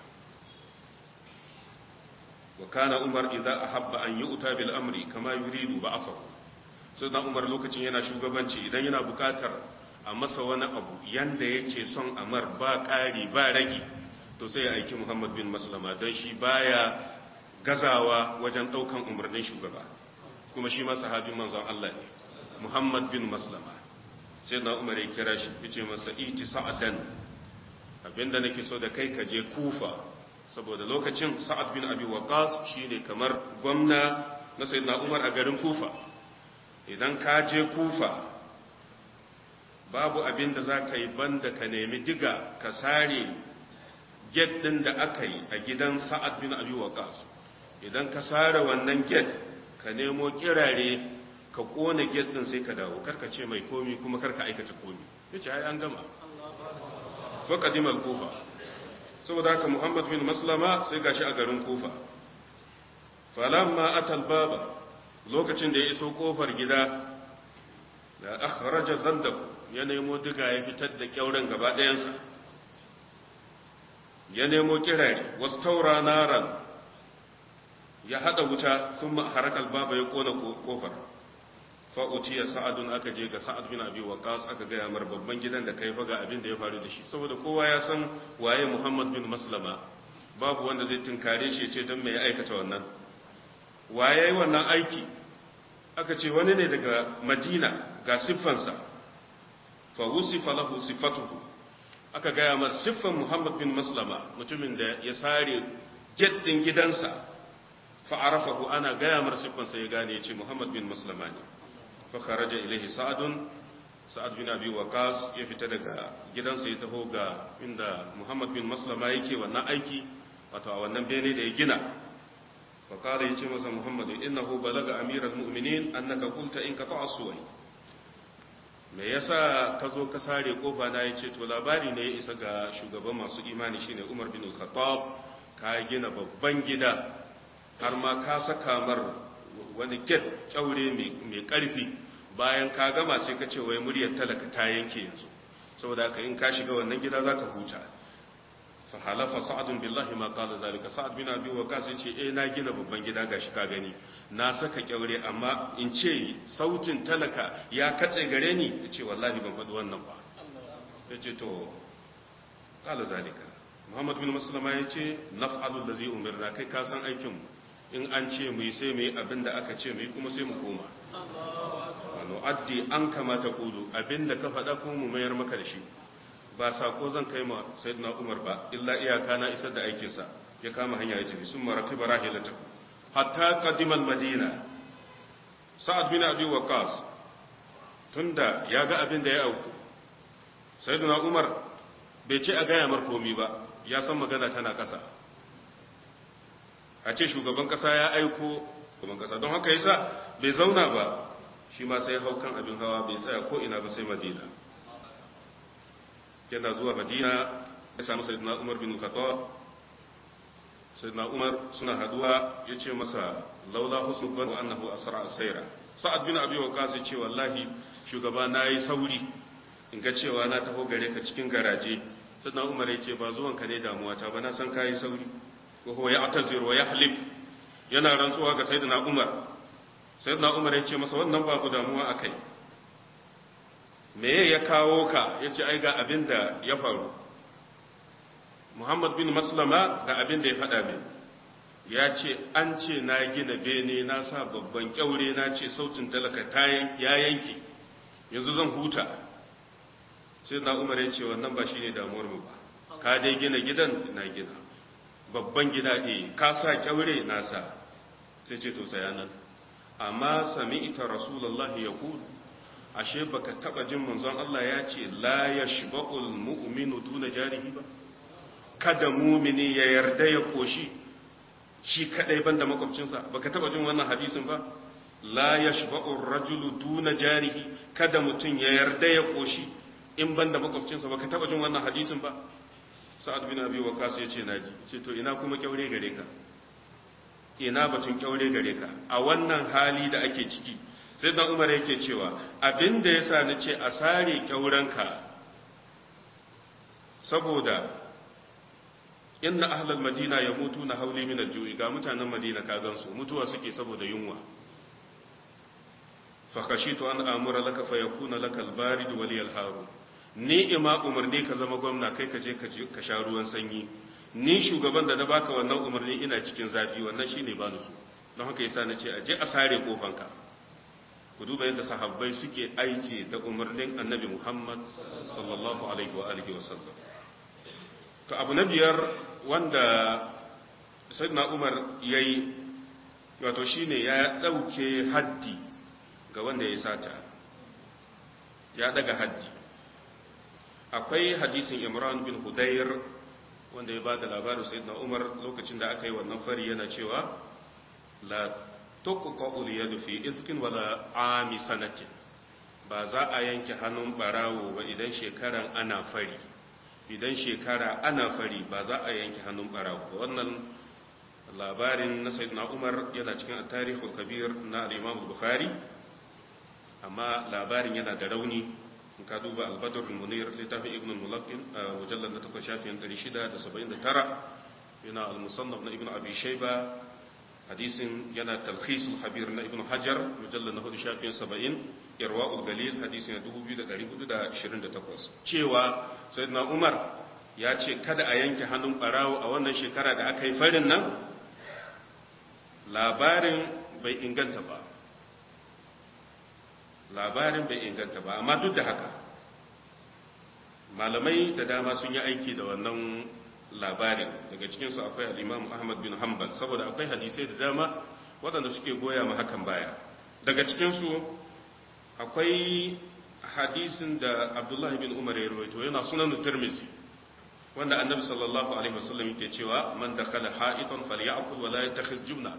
wa kana umar idza ahabba an yu'ta bil amri kama yuridu ba'asahu sayyidina umar lokacin yana shugabanci idan yana bukatar a masa wani abu yanda yake son amar ba ƙari ba ragi to sai ya aiki muhammad bin maslama don shi baya gazawa wajen ɗaukan umarnin shugaba kuma shi ma sahabin manzon Allah ne muhammad bin maslama sai na umar ya kira shi ya ce masa iti sa'adan abinda nake so da kai ka je kufa saboda lokacin sa'ad bin abi waqas shine kamar gwamna na sayyidina umar a garin kufa idan ka je kufa babu abin da za ka yi banda ka nemi diga ka sare get ɗin da aka yi a gidan sa'ad bin abi waqas idan ka sare wannan get ka nemo kirare ka kone get ɗin sai ka dawo karka ce mai komi kuma karka aikata komi yace ai an gama fa qadimal kufa saboda haka muhammad bin maslama sai gashi a garin kufa falamma atal baba lokacin da ya iso kofar gida da akhraja zandahu ya nemo diga ya fitar da kyauren gaba ɗayansa ya nemo kirari wasu taura naran ya haɗa wuta sun harakal baba ya ƙona ƙofar fa'uciya sa'adun aka je ga sa'ad bin abi waqas aka gaya mar babban gidan da kai faga abin da ya faru da shi saboda kowa ya san waye muhammad bin maslama babu wanda zai tunkare shi ce don me ya aikata wannan waye wannan aiki aka ce wani ne daga madina ga siffansa fa wusifa lahu sifatuhu aka gaya masa siffan Muhammad bin Maslama mutumin da ya sare get din gidansa fa arafahu ana gaya mar siffansa ya gane ya ce Muhammad bin Maslama ne fa kharaja ilaihi sa'adun sa'ad bin abi waqas ya fita daga gidansa ya taho ga inda Muhammad bin Maslama yake wannan aiki wato a wannan bene da ya gina fa kala yace masa Muhammad innahu balaga amiral mu'minin annaka qulta in qata'a suwai me yasa ka zo ka sare kofa na ya ce to labari ne ya isa ga shugaban masu imani shine Umar bin Khattab ka gina babban gida har ma ka saka mar wani get kyaure mai karfi bayan ka gama sai ka ce wai muryar talaka ta yanke yanzu saboda haka in ka shiga wannan gida zaka huta fa halafa sa'ad billahi ma qala zalika sa'ad bin abi waqas yace eh na gina babban gida gashi ka gani na saka kyaure amma in ce sautin talaka ya katse gare ni yace wallahi ban faɗi wannan ba yace to qala zalika muhammad bin maslama yace naf'alu allazi umirna kai ka san aikin mu in an ce mu yi sai mu yi abinda aka ce mu yi kuma sai mu koma wano addi an kamata kudu abinda ka faɗa kuma mu mayar maka da shi ba sako zan kai ma sayyidina Umar ba illa iyaka na isar da aikin sa ya kama hanya ya tafi sun maraki barahilata hatta qadima madina sa'ad bin abi waqas tunda ya ga abin da ya auku sayyidina Umar bai ce a gaya mar komi ba ya san magana tana kasa a ce shugaban kasa ya aiko shugaban kasa don haka yasa bai zauna ba shi ma sai hau kan abin hawa bai tsaya ko ina ba sai madina yana zuwa madina ya samu sayyidina umar bin khattab sayyidina umar suna haduwa ya ce masa laula husnul ban annahu asra sayra sa'ad bin abi waqas ya ce wallahi shugaba nayi sauri in ga cewa na taho gare ka cikin garaje sayyidina umar ya ce ba zuwan ka ne damuwa ta ba na san kai sauri ko huwa ya'tazir wa yahlif yana rantsuwa ga sayyidina umar sayyidina umar ya ce masa wannan babu damuwa akai me ya kawo ka ya ce ai ga abin da ya faru muhammad bin maslama ga abin da ya faɗa min ya ce an ce na gina bene na sa babban kyaure na ce sautin talaka ya yanke yanzu zan huta sai na umar ya ce wannan ba shi ne damuwar mu ba ka dai gina gidan na gina babban gida ɗaya ka sa kyaure na sa sai ce to tsaya nan amma sami ita rasulullahi ya kudu ashe baka taba jin manzon Allah ya ce la yashba'ul mu'minu duna jarihi ba kada mumini ya yarda ya koshi shi kadai banda makwabcinsa baka taba jin wannan hadisin ba la yashba'ur rajulu duna jarihi kada mutun ya yarda ya koshi in banda makwabcinsa baka taba jin wannan hadisin ba sa'ad bin abi waqas ya ce naji ce to ina kuma kyaure gare ka ina batun kyaure gare ka a wannan hali da ake ciki sai dan umar yake cewa abinda yasa na ce a sare kyaurenka saboda inna ahlal madina yamutuna hauli min al-ju'i ga mutanen madina ka gansu mutuwa suke saboda yunwa fa khashitu an amura laka fa yakuna laka al-barid wa li al-haru ni ima umarni ka zama gwamna kai ka je ka sha ruwan sanyi ni shugaban da na baka wannan umarni ina cikin zafi wannan shine ba su don haka yasa na ce a je a sare kofanka ku duba yadda sahabbai suke aiki da umarnin annabi Muhammad sallallahu alaihi wa alihi wa sallam to abu na biyar wanda sayyidina Umar yayi wato shine ya dauke haddi ga wanda ya sata ya daga haddi akwai hadisin Imran bin Hudayr wanda ya bada labarin sayyidina Umar lokacin da aka yi wannan fari yana cewa la tuqta'u al-yadu fi izkin wala ami sanatin ba za a yanke hannun barawo ba idan shekaran ana fari idan shekara ana fari ba za a yanke hannun barawo ba wannan labarin na sayyidina Umar yana cikin at-tarikhul kabir na al-Imam Bukhari amma labarin yana da rauni in ka duba al-Badr al-Munir littafin Ibn al-Mulaqqin mujallad na 8 shafin 679 yana al-Musannaf na Ibn Abi Shayba hadisin yana talkhisul habir na ibn hajar mujallar na hudu shafin saba'in irwa'ul galil hadisin na 2428 cewa sayyidina umar ya ce kada a yanke hannun barawo a wannan shekara da aka yi farin nan labarin bai inganta ba labarin bai inganta ba amma duk da haka malamai da dama sun yi aiki da wannan labarin daga cikinsu akwai al'imam ahmad bin hanbal saboda akwai hadisai da dama waɗanda suke goya ma hakan baya daga cikinsu akwai hadisin da abdullahi bin umar ya rawaito yana sunan tirmizi wanda annabi sallallahu alaihi wasallam yake cewa man dakhala ha'itan falyakul wala yatakhiz jumna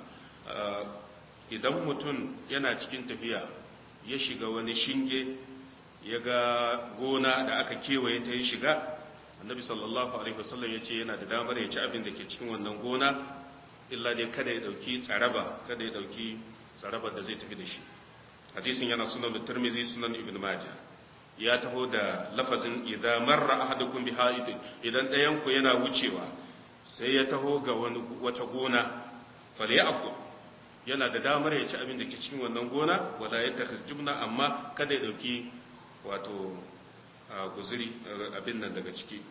idan mutum yana cikin tafiya ya shiga wani shinge ya ga gona da aka kewaye ta yi shiga annabi sallallahu alaihi wasallam ya ce yana da damar ya ci abin da ke cikin wannan gona illa dai kada ya dauki tsaraba kada ya dauki tsaraba da zai tafi da shi hadisin yana sunan da tirmizi sunan ibn majah ya taho da lafazin idza marra ahadukum bi haidin idan ɗayan ku yana wucewa sai ya taho ga wani wata gona falyakul yana da damar ya ci abin da ke cikin wannan gona wala yatakhiz jumna amma kada ya dauki wato guzuri abin nan daga ciki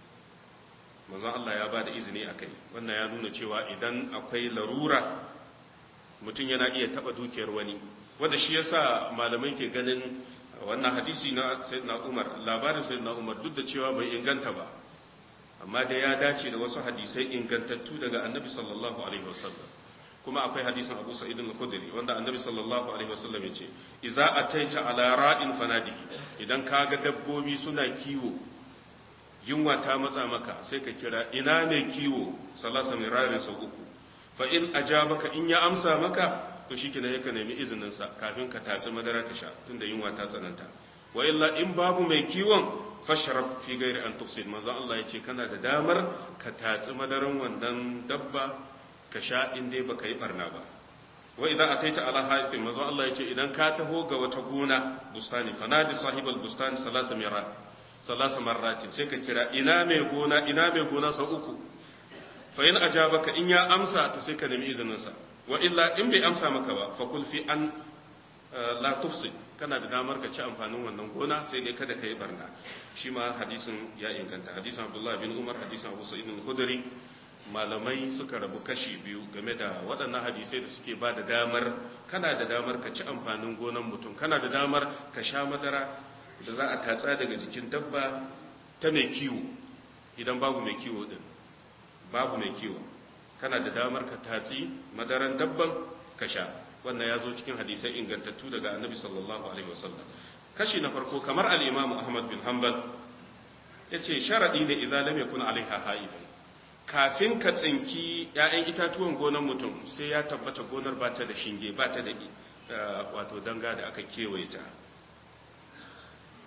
manzon Allah ya ba da izini a kai wannan ya nuna cewa idan akwai larura mutum yana iya taba dukiyar wani wanda shi yasa malamai ke ganin wannan hadisi na sayyidina Umar labarin sayyidina Umar duk da cewa bai inganta ba amma da ya dace da wasu hadisai ingantattu daga annabi sallallahu alaihi wasallam kuma akwai hadisin Abu Sa'id al-Khudri wanda Annabi sallallahu alaihi wasallam yace idza ataita ala ra'in fanadihi idan kaga dabbobi suna kiwo yunwa ta matsa maka sai ka kira ina ne kiwo salasa mirarin sau uku fa in ajabaka in ya amsa maka to shikenan yaka nemi izinin sa kafin ka tatsi madara ka sha tunda yunwa ta tsananta wa illa in babu mai kiwon fashrab fi ghairi an tufsid manzo Allah yace kana da damar ka tatsi madaran wannan dabba ka sha in dai baka yi barna ba wa idan ataita ala haifin mazo Allah ya ce idan ka taho ga wata gona bustani fanadi sahibal bustani salasa mirat salasa marratin sai ka kira ina mai gona ina mai gona sau uku fa in ajabaka in ya amsa to sai ka nemi izinin sa wa illa in bai amsa maka ba fa kul fi an la tufsid kana da damar ka ci amfanin wannan gona sai dai kada ka yi barna shi ma hadisin ya inganta hadisin Abdullah bin Umar hadisin Abu Sa'id al-Khudri malamai suka rabu kashi biyu game da waɗannan hadisai da suke ba da damar kana da damar ka ci amfanin gonan mutum kana da damar ka sha madara da za a tatsa daga jikin dabba ta mai kiwo idan babu mai kiwo din babu mai kiwo kana da damar ka tatsi madaran dabban ka sha wannan ya zo cikin hadisai ingantattu daga annabi sallallahu alaihi wasallam kashi na farko kamar al-imam ahmad bin hanbal yace sharadi ne idan lam yakun alaiha haidun kafin ka tsinki ‘ya'yan itatuwan gonar mutum sai ya tabbata gonar ba ta da shinge ba ta da wato danga da aka kewaye ta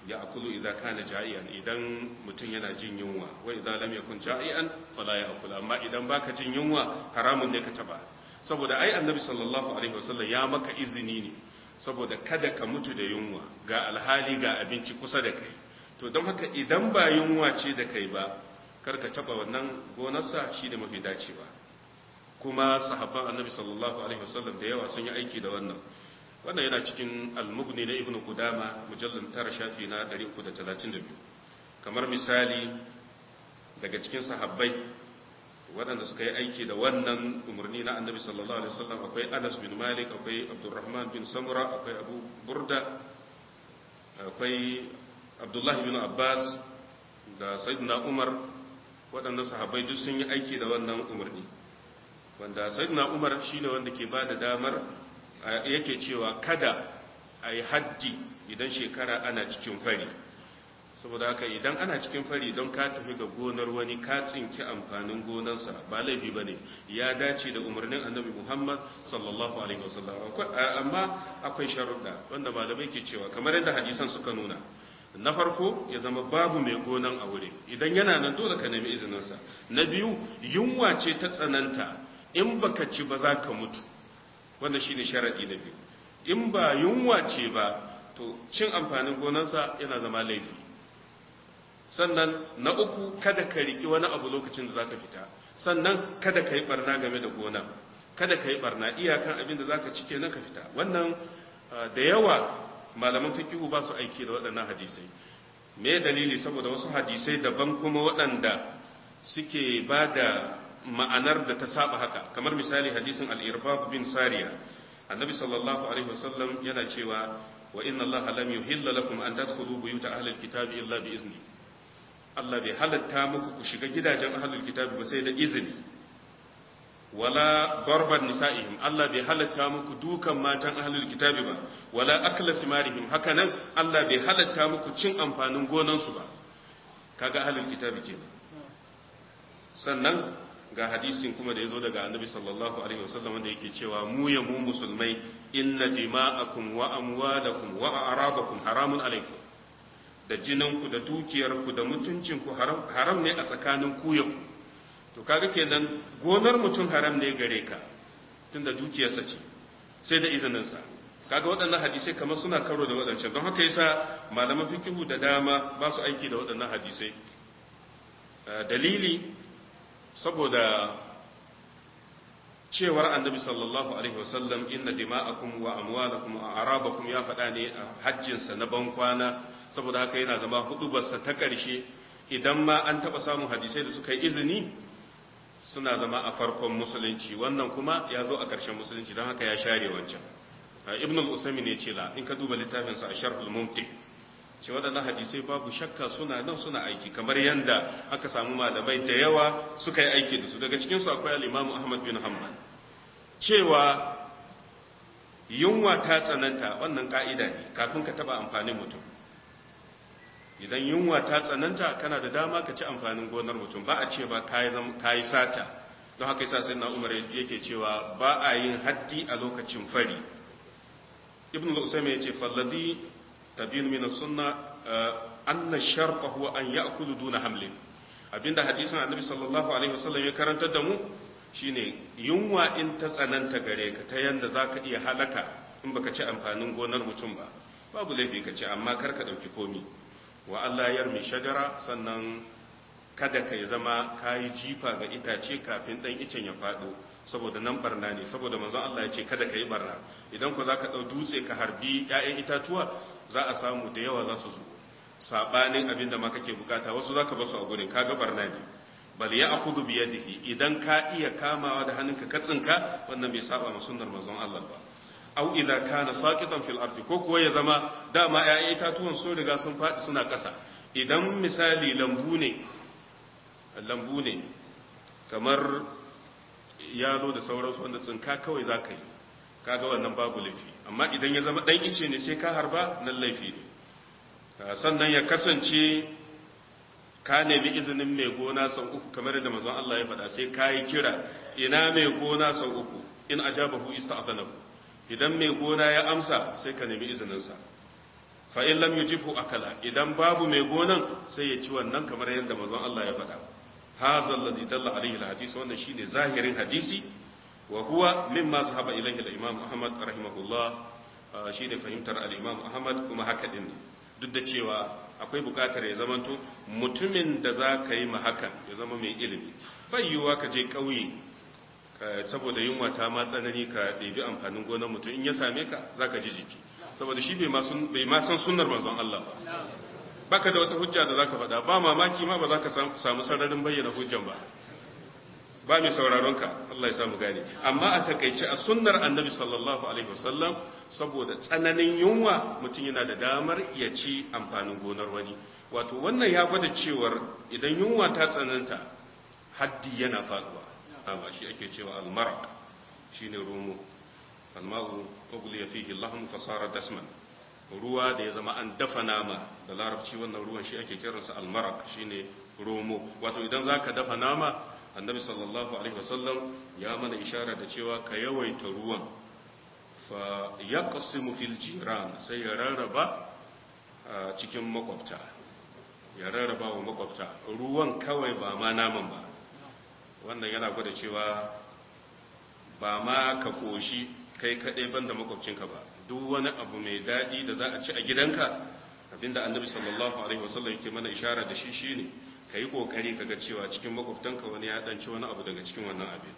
ya akulu idan kana ja'ian idan mutum yana jin yunwa wa idan lam yakun ja'ian fala ya akula amma idan baka jin yunwa haramun ne ka taba saboda ai annabi sallallahu alaihi wasallam ya maka izini ne saboda kada ka mutu da yunwa ga alhali ga abinci kusa da kai to don haka idan ba yunwa ce da kai ba kar ka taba wannan gonarsa shi da mafi dacewa kuma sahabban annabi sallallahu alaihi wasallam da yawa sun yi aiki da wannan wannan yana cikin al-mughni na ibnu qudama mujallal tara shafi na 332 kamar misali daga cikin sahabbai waɗanda suka yi aiki da wannan umarni na annabi sallallahu alaihi wasallam akwai Anas bin Malik akwai Abdurrahman bin Samura akwai Abu Burda akwai Abdullah bin Abbas da Sayyidina Umar waɗannan sahabbai duk sun yi aiki da wannan umarni wanda Sayyidina Umar shine wanda ke ba da damar yake cewa kada a yi haddi idan shekara ana cikin fari saboda haka idan ana cikin fari don ka tafi ga gonar wani ka tsinki amfanin gonarsa ba laifi ba ne ya dace da umarnin annabi muhammad sallallahu alaihi wasallam amma akwai sharuɗa wanda malamai ke cewa kamar yadda hadisan suka nuna na farko ya zama babu mai gonan a wurin idan yana nan dole ka nemi izininsa na biyu yunwa ce ta tsananta in baka ci ba za ka mutu wanda shine sharaɗi na biyu in ba yunwa ce ba to cin amfanin gonarsa yana zama laifi sannan na uku kada ka riki wani abu lokacin da zaka fita sannan kada ka yi barna game da gona kada ka yi barna iyakan abin da zaka ci kenan ka fita wannan da yawa malaman fikihu ba su aiki da waɗannan hadisai me dalili saboda wasu hadisai daban kuma waɗanda suke ba da ma'anar da ta saba haka kamar misali hadisin al-irbab bin sariya annabi sallallahu alaihi wasallam yana cewa wa inna allaha lam yuhilla lakum an tadkhulu buyuta ahli al-kitabi illa bi izni Allah bai halatta muku ku shiga gidajen ahlul kitabi ba sai da izini wala darban nisa'ihim Allah bai halatta muku dukan matan ahlul kitabi ba wala akla simarihim hakanan Allah bai halatta muku cin amfanin gonansu ba kaga ahlul kitabi kenan sannan ga hadisin kuma da yazo daga annabi sallallahu alaihi wasallam wanda yake cewa mu ya mu musulmai inna dima'akum wa amwalakum wa a'rabakum haramun alaikum da jininku da dukiyarku da mutuncinku haram ne a tsakanin ku ya ku to kaga kenan gonar mutum haram ne gare ka tunda dukiyarsa ce sai da izininsa kaga waɗannan hadisai kamar suna karo da waɗancan don haka yasa malaman fikihu da dama ba su aiki da waɗannan hadisai dalili saboda cewar annabi sallallahu alaihi wasallam inna dima'akum wa amwalakum wa arabakum ya faɗa ne a hajjinsa na ban kwana saboda haka yana zama hudubarsa ta ƙarshe idan ma an taɓa samun hadisai da suka yi izini suna zama a farkon musulunci wannan kuma ya zo a ƙarshen musulunci don haka ya share wancan ibn al-usami ne ce la in ka duba littafinsa a sharhul mumti ce waɗannan hadisai babu shakka suna nan suna aiki kamar yanda aka samu malamai da yawa suka yi aiki da su daga cikinsu akwai al-imam ahmad bin hanbal cewa yunwa ta tsananta wannan ka'ida ne kafin ka taɓa amfanin mutum idan yunwa ta tsananta kana da dama ka ci amfanin gonar mutum ba a ce ba ka yi sata don haka yasa sai na umar yake cewa ba a yin haddi a lokacin fari ibn al-usaimi yace falladi tabin min sunna anna sharqa huwa an ya'kulu duna hamlin abinda hadisin annabi sallallahu alaihi wasallam ya karantar da mu shine yunwa in ta tsananta gare ka ta yanda zaka iya halaka in baka ci amfanin gonar mutum ba babu laifi ka ci amma kar ka dauki komi wa Allah yarmi shajara sannan kada ka yi zama ka yi jifa ga itace kafin ɗan icen ya faɗo saboda nan barna ne saboda manzon Allah ya ce kada ka yi barna idan ku za ka ɗau dutse ka harbi ‘ya'yan itatuwa za a samu da yawa za su zo saɓanin abin da ma kake bukata wasu za ka basu a gurin kaga barna ne bal ya akudu biyadihi idan ka iya kamawa da hannunka ka tsinka wannan bai saba ma sunnar manzon Allah ba au idza kana saqitan fil ardi ko kuwa ya zama dama ƴaƴan itatuwan sun riga sun faɗi suna ƙasa idan misali lambu ne lambu ne kamar yalo da sauransu wanda tsinka kawai za ka yi kaga wannan babu laifi amma idan ya zama ɗan ice ne sai ka harba nan laifi ne sannan ya kasance ka nemi izinin mai gona sau uku kamar da mazan Allah ya faɗa sai ka yi kira ina mai gona sau uku in ajabahu ista'adanahu idan mai gona ya amsa sai ka nemi izininsa fa in lam yujibhu akala idan babu mai gonan sai ya ci wannan kamar yadda manzon Allah ya faɗa hadha alladhi dalla alayhi alhadith wannan shine zahirin hadisi wa huwa mimma zahaba ilayhi al-imam Ahmad rahimahullah shine fahimtar al-imam Ahmad kuma haka din duk da cewa akwai bukatar ya zamanto mutumin da za ka yi ma hakan ya zama mai ilimi bai yiwuwa ka je ƙauye saboda yunwa ta ma tsanani ka ɗebi amfanin gonar mutum in ya same ka za ka ji jiki saboda shi bai ma san sunnar manzon Allah ba baka da wata hujja da za ka faɗa ba mamaki ma ba za ka samu sararin bayyana hujjan ba ba mai sauraron ka Allah ya samu gane amma a takaice a sunnar annabi sallallahu alaihi wasallam saboda tsananin yunwa mutum yana da damar ya ci amfanin gonar wani wato wannan ya gwada cewar idan yunwa ta tsananta haddi yana faduwa amma shi ake cewa almaraq shine rumu alma'u ughliya fihi lahum fasara dasman ruwa da ya zama an dafa nama da larabci wannan ruwan shi ake kiransa almaraq shine romo wato idan zaka dafa nama annabi sallallahu alaihi wasallam ya mana ishara da cewa ka yawaita ruwan fa yaqsimu fil jiran sai ya rarraba cikin makwabta ya rarraba wa makwabta ruwan kawai ba ma naman ba wannan yana gwada cewa ba ma ka koshi kai kaɗai banda makwabcinka ba duk wani abu mai daɗi da za a ci a gidanka abinda annabi sallallahu alaihi wasallam yake mana ishara da shi shine ka yi ƙoƙari ka ga cewa cikin makwabtanka wani ya ɗanci wani abu daga cikin wannan abin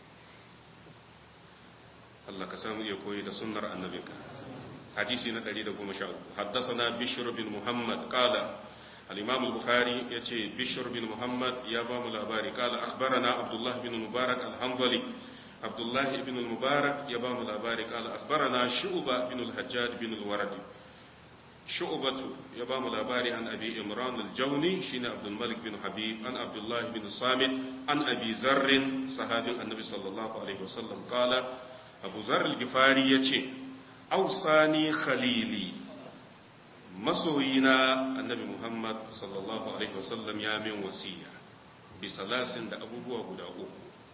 Allah ka samu iya koyi da sunnar annabinka hadisi na 113 haddasana bishr bin muhammad qala al-imam al-bukhari yace bishr bin muhammad ya ba mu labari qala akhbarana abdullah bin mubarak al-hanbali abdullah ibn al-mubarak ya ba mu labari qala akhbarana shu'ba bin al-hajjaj bin al-wardi shu'batu ya ba mu labari an abi imran al-jawni shine abdul malik bin habib an abdullah bin samit an abi zarr sahabin annabi sallallahu alaihi wasallam qala abu zarr al-gifari yace ausani khalili masoyina annabi muhammad sallallahu alaihi wasallam ya min wasiya bi salasin da abubuwa guda uku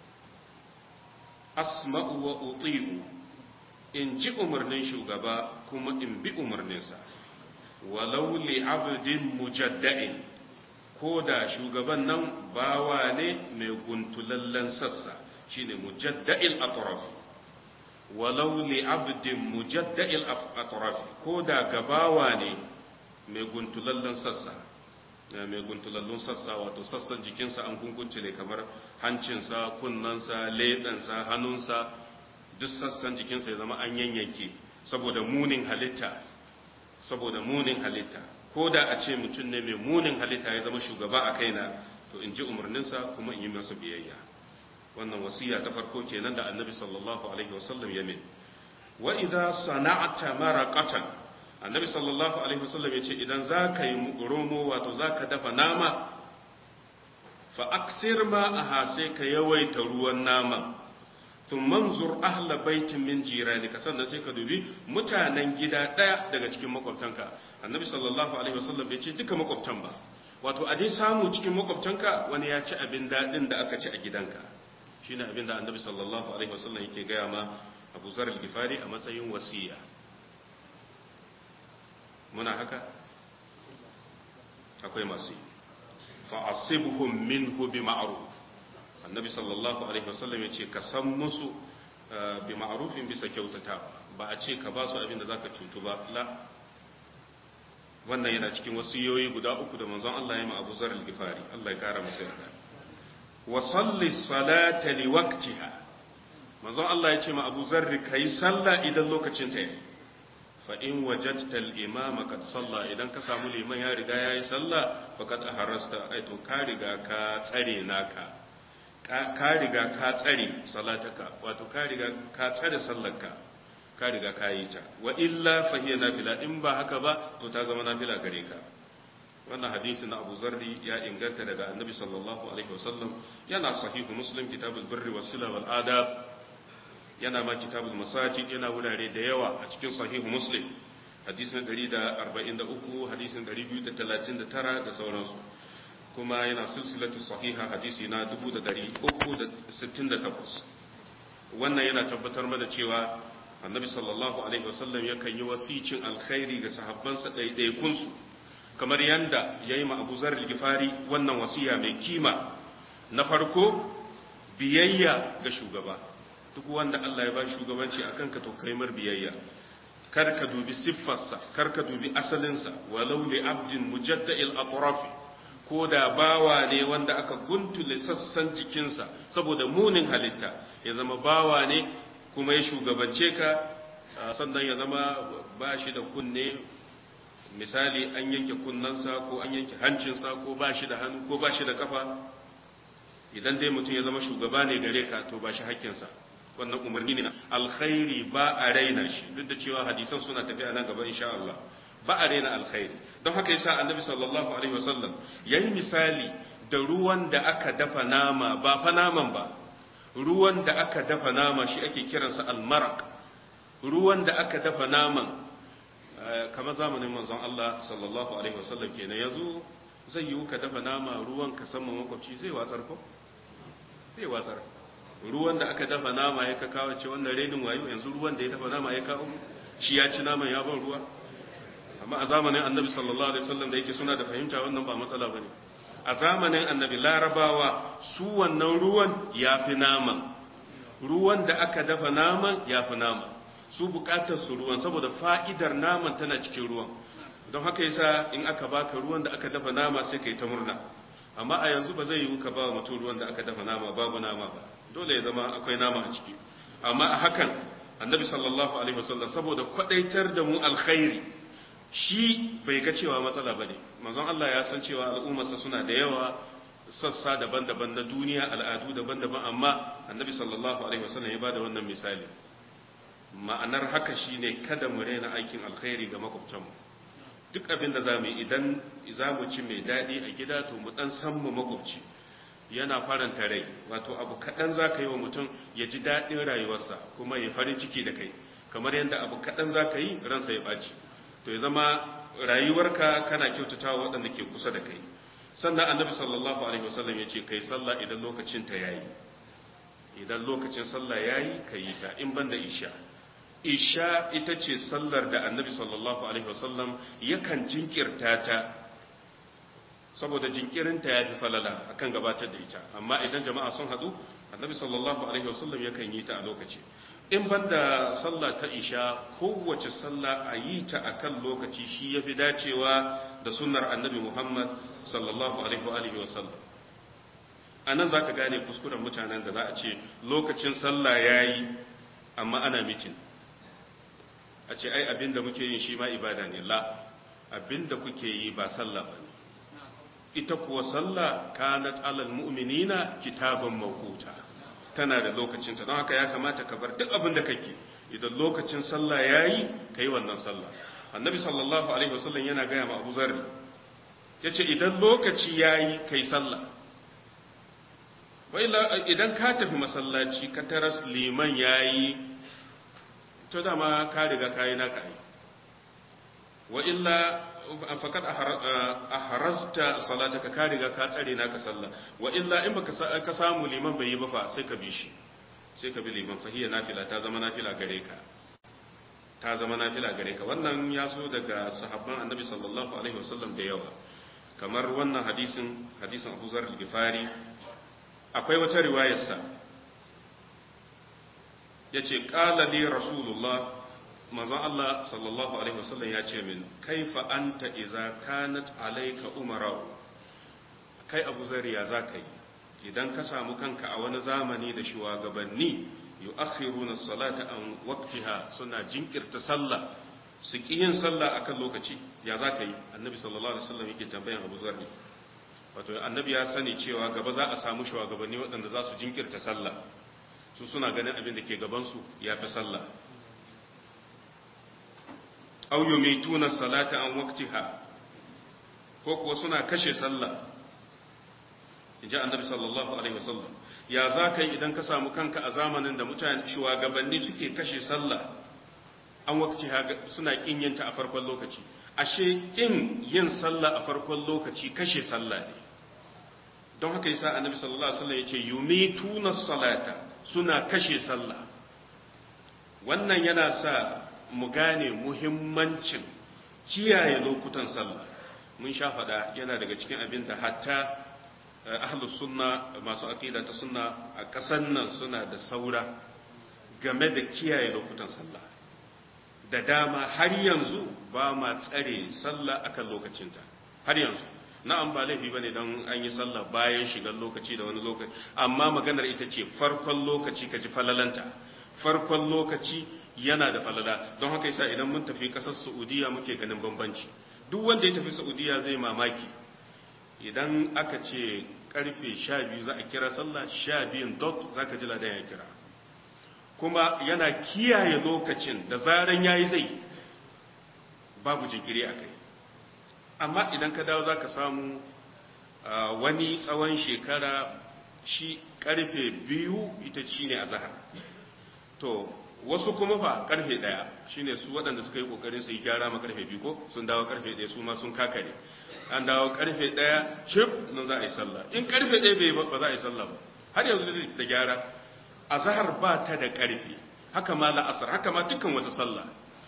asma'u wa uti'u in ji umarnin shugaba kuma in bi umarninsa walau li abdin mujadda'in ko da shugaban nan bawa ne mai guntulallen sassa shine mujadda'il atraf walau li abdin mujadda'il atraf ko da gabawa ne mai guntulallen sassa mai guntulallun sassa wato sassan jikinsa an gunguntule kamar hancinsa kunnansa leɓensa hannunsa duk sassan jikinsa ya zama an yanyanke saboda munin halitta saboda munin halitta ko da a ce mutum ne mai munin halitta ya zama shugaba a kaina to in ji umarninsa kuma in yi masa biyayya wannan wasiya ta farko kenan da annabi sallallahu alaihi wasallam ya min wa idza sana'ta maraqatan annabi sallallahu alaihi wasallam yace idan zaka yi romo wato zaka dafa nama fa aksir ma aha sai ka yawaita ruwan nama tun manzur ahla baitin min jiranika sannan sai ka dubi mutanen gida daya daga cikin makwabtanka annabi sallallahu alaihi wasallam bai ce duka makwabtan ba wato a dai samu cikin makwabtanka wani ya ci abin dadin da aka ci a gidanka shine abin da annabi sallallahu alaihi wasallam yake gaya ma Abu Zar al-Ghifari a matsayin wasiya muna haka akwai masu fa asibhum minhu bi ma'ruf annabi sallallahu alaihi wasallam yace ka san musu bi ma'rufin bisa kyautata ba a ce ka ba su abin da zaka cutu ba la wannan yana cikin wasiyoyi guda uku da manzon Allah ya ma Abu Zar al-Ghifari Allah ya kara masa yarda wa salli salata li waqtiha manzon Allah ya ce ma Abu Zar kai sallah idan lokacin ta yi fa in wajadta al-imam qad salla idan ka samu liman ya riga yayi sallah faqad aharasta ai to ka riga ka tsare naka ka riga ka tsare salataka wato ka riga ka tsare sallarka ka riga ka yi ta wa illa fa hiya nafila in ba haka ba to ta zama nafila gare ka wannan hadisi na Abu Zarri ya inganta daga Annabi sallallahu alaihi wasallam yana sahihu Muslim kitabul birri was sila wal adab yana ma kitabul masajid yana wurare da yawa a cikin sahihu Muslim hadisi na 143 hadisin 239 da sauransu kuma yana silsilatu sahiha hadisi na 368 wannan yana tabbatar mana cewa annabi sallallahu alaihi wasallam yakan yi wasicin alkhairi ga sahabbansa ɗaiɗaikunsu kamar yanda ya yi abu zar gifari wannan wasiya mai kima na farko biyayya ga shugaba duk wanda Allah ya ba shugabanci akan ka to kai mar biyayya kar ka dubi siffarsa kar ka dubi asalinsa walau li abdin mujadda'il atrafi ko da bawa ne wanda aka guntule sassan jikinsa saboda munin halitta ya zama bawa ne kuma ya shugabance ka sannan ya zama ba shi da kunne misali an yanke kunnansa ko an yanke hancinsa ko ba shi da hannu ko ba shi da kafa idan dai mutum ya zama shugaba ne gare ka to ba shi hakkinsa wannan umarni ne alkhairi ba a raina shi duk da cewa hadisan suna tafiya nan gaba insha Allah ba a raina alkhairi don haka yasa annabi sallallahu alaihi wasallam yayi misali da ruwan da aka dafa nama ba fa naman ba ruwan da aka dafa nama shi ake kiransa almaraq ruwan da aka dafa naman kamar zamanin manzon Allah sallallahu alaihi wasallam kenan yanzu zai yi ka dafa nama ruwan ka san makwabci zai watsar ko zai watsar ruwan da aka dafa nama ya kawo ce wannan renin wayo yanzu ruwan da ya dafa nama ya kawo shi ya ci naman ya ban ruwa amma a zamanin annabi sallallahu alaihi wasallam da yake suna da fahimta wannan ba matsala bane a zamanin annabi larabawa su wannan ruwan ya fi naman ruwan da aka dafa naman ya fi naman su bukatar su ruwan saboda fa'idar naman tana cikin ruwan don haka yasa in aka baka ruwan da aka dafa nama sai kai ta murna amma a yanzu ba zai yiwu ka ba mutum ruwan da aka dafa nama babu nama ba dole ya zama akwai nama a ciki amma a hakan annabi sallallahu alaihi wasallam saboda kwadaitar da mu alkhairi shi bai ga cewa matsala bane manzon Allah ya san cewa al'ummarsa suna da yawa sassa daban-daban na duniya al'adu daban-daban amma annabi sallallahu alaihi wasallam ya bada wannan misali ma'anar haka shine kada mu rena aikin alkhairi ga makwabtanmu duk abin da za mu yi idan za mu ci mai daɗi a gida to mu ɗan san mu makwabci yana faranta rai wato abu kaɗan za ka yi wa mutum ya ji daɗin rayuwarsa kuma ya farin ciki da kai kamar yadda abu kaɗan za ka yi ransa ya ɓaci to ya zama rayuwarka kana kyautata wa waɗanda ke kusa da kai sannan annabi sallallahu alaihi wasallam ya ce kai sallah idan lokacin ta yayi idan lokacin sallah yayi ka yi ta in banda isha isha ita ce sallar da annabi sallallahu alaihi wasallam yakan jinkirta ta saboda jinkirinta ya fi falala akan gabatar da ita amma idan jama'a sun haɗu annabi sallallahu alaihi wasallam yakan yi ta a lokaci in banda sallah ta isha kowace sallah a yi ta akan lokaci shi ya fi dacewa da sunnar annabi muhammad sallallahu alaihi wasallam a nan za ka gane kuskuren mutanen da za a ce lokacin sallah ya yi amma ana mitin a ce ai abinda muke yin shi ma ibada ne la abinda kuke yi ba sallah ba ne ita kuwa sallah kanat alal mu'minina kitaban mawquta tana da lokacinta don haka ya kamata ka bar duk abin da kake idan lokacin sallah yayi kai wannan sallah annabi sallallahu alaihi wasallam yana gaya ma Abu Zarri yace idan lokaci yayi kai sallah wai idan ka tafi masallaci ka taras liman yayi to dama ka riga kayi naka ai wa illa fakat aharazta salataka ka riga ka tsare naka sallah wa illa in baka ka samu liman bai yi ba fa sai ka bi shi sai ka bi liman fa hiya nafila ta zama nafila gare ka ta zama nafila gare ka wannan ya zo daga sahabban annabi sallallahu alaihi wasallam da yawa kamar wannan hadisin hadisin Abu Zar al-Ghifari akwai wata riwayarsa yace qala li rasulullah manzon Allah sallallahu alaihi wasallam ya ce min kaifa anta idza kanat alayka umara kai Abu Zariya zaka yi idan ka samu kanka a wani zamani da shugabanni yu'akhiruna salata an waqtiha suna jinkirta sallah su ki yin sallah akan lokaci ya zaka yi annabi sallallahu alaihi wasallam yake tambayan Abu Zarri wato annabi ya sani cewa gaba za a samu shugabanni waɗanda za su jinkirta sallah su suna ganin abin da ke gaban su ya fi sallah aw yumituna salata an waqtiha ko kuwa suna kashe sallah inji annabi sallallahu alaihi wasallam ya za ka yi idan ka samu kanka a zamanin da mutane shugabanni suke kashe sallah an waqtiha suna kin yinta a farkon lokaci ashe kin yin sallah a farkon lokaci kashe sallah ne don haka yasa annabi sallallahu alaihi wasallam yace yumituna salata suna kashe sallah wannan yana sa mu gane muhimmancin kiyaye lokutan sallah mun sha faɗa yana daga cikin abin da hatta ahlus sunna masu aqida ta sunna a ƙasan nan suna da saura game da kiyaye lokutan sallah da dama har yanzu ba ma tsare sallah akan lokacinta har yanzu na'am ba laifi bane don an yi sallah bayan shigar lokaci da wani lokaci amma maganar ita ce farkon lokaci ka ji falalanta farkon lokaci yana da falala don haka yasa idan mun tafi kasar Saudiya muke ganin bambanci duk wanda ya tafi Saudiya zai mamaki idan aka ce karfe 12 za a kira sallah 12 dot zaka ji ladan ya kira kuma yana kiyaye lokacin da zaran yayi zai babu jinkiri a kai amma idan ka dawo zaka samu wani tsawon shekara shi karfe biyu ita shine azhar to wasu kuma fa karfe daya shine su waɗanda suka yi kokarin su yi gyara ma karfe biyu ko sun dawo karfe daya su ma sun kakare an dawo karfe daya chip nan za a yi sallah in karfe daya bai ba za a yi sallah ba har yanzu da gyara azhar ba ta da karfe haka ma la'asar haka ma dukkan wata sallah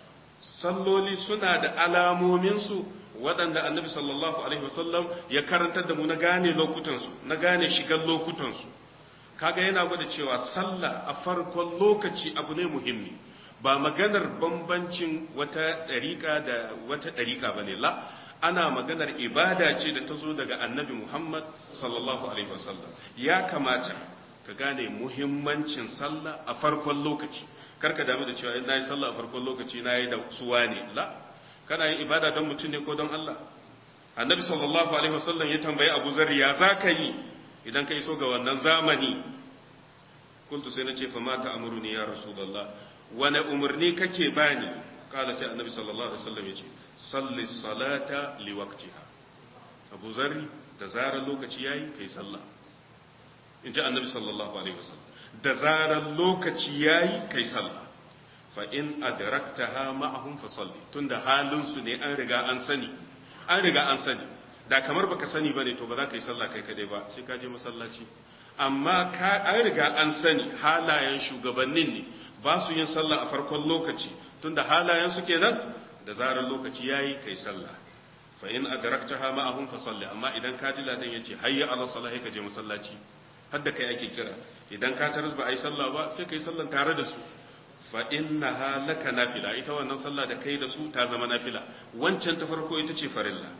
salloli suna da alamomin su waɗanda annabi sallallahu alaihi wasallam ya karantar da mu na gane lokutansu na gane shigar lokutansu kaga yana gwada cewa sallah a farkon lokaci abu ne muhimmi ba maganar bambancin wata ɗariƙa da wata ɗariƙa ba ne la ana maganar ibada ce da ta zo daga annabi muhammad sallallahu alaihi wasallam ya kamata ka gane muhimmancin sallah a farkon lokaci karka damu da cewa na yi sallah a farkon lokaci na yi da suwa ne la kana yin ibada don mutum ne ko don allah annabi sallallahu alaihi wasallam ya tambayi abu zarri ya za ka yi idan ka iso ga wannan zamani kuntu sai na ce fa mata amuruni ya rasulullah wani umarni kake bani kala sai annabi sallallahu alaihi wasallam ya ce salli salata li waqtiha abu zarri da zarar lokaci yayi kai sallah in ji annabi sallallahu alaihi wasallam da zarar lokaci yayi kai sallah fa in adraktaha ma'ahum fa salli tunda halin su ne an riga an sani an riga an sani da kamar baka sani bane to ba za ka yi sallah kai kadai ba sai ka je masallaci amma ka an riga an sani halayen shugabannin ne ba su yin sallah a farkon lokaci tunda halayen su kenan da zarar lokaci yayi kai sallah fa in adraktaha ma'ahum fa salli amma idan ka ji ladan yace hayya ala salahi ka je masallaci hadda kai ake kira idan ka taras ba ai sallah ba sai kai sallan tare da su fa innaha laka nafila ita wannan sallah da kai da su ta zama nafila wancan ta farko ita ce farilla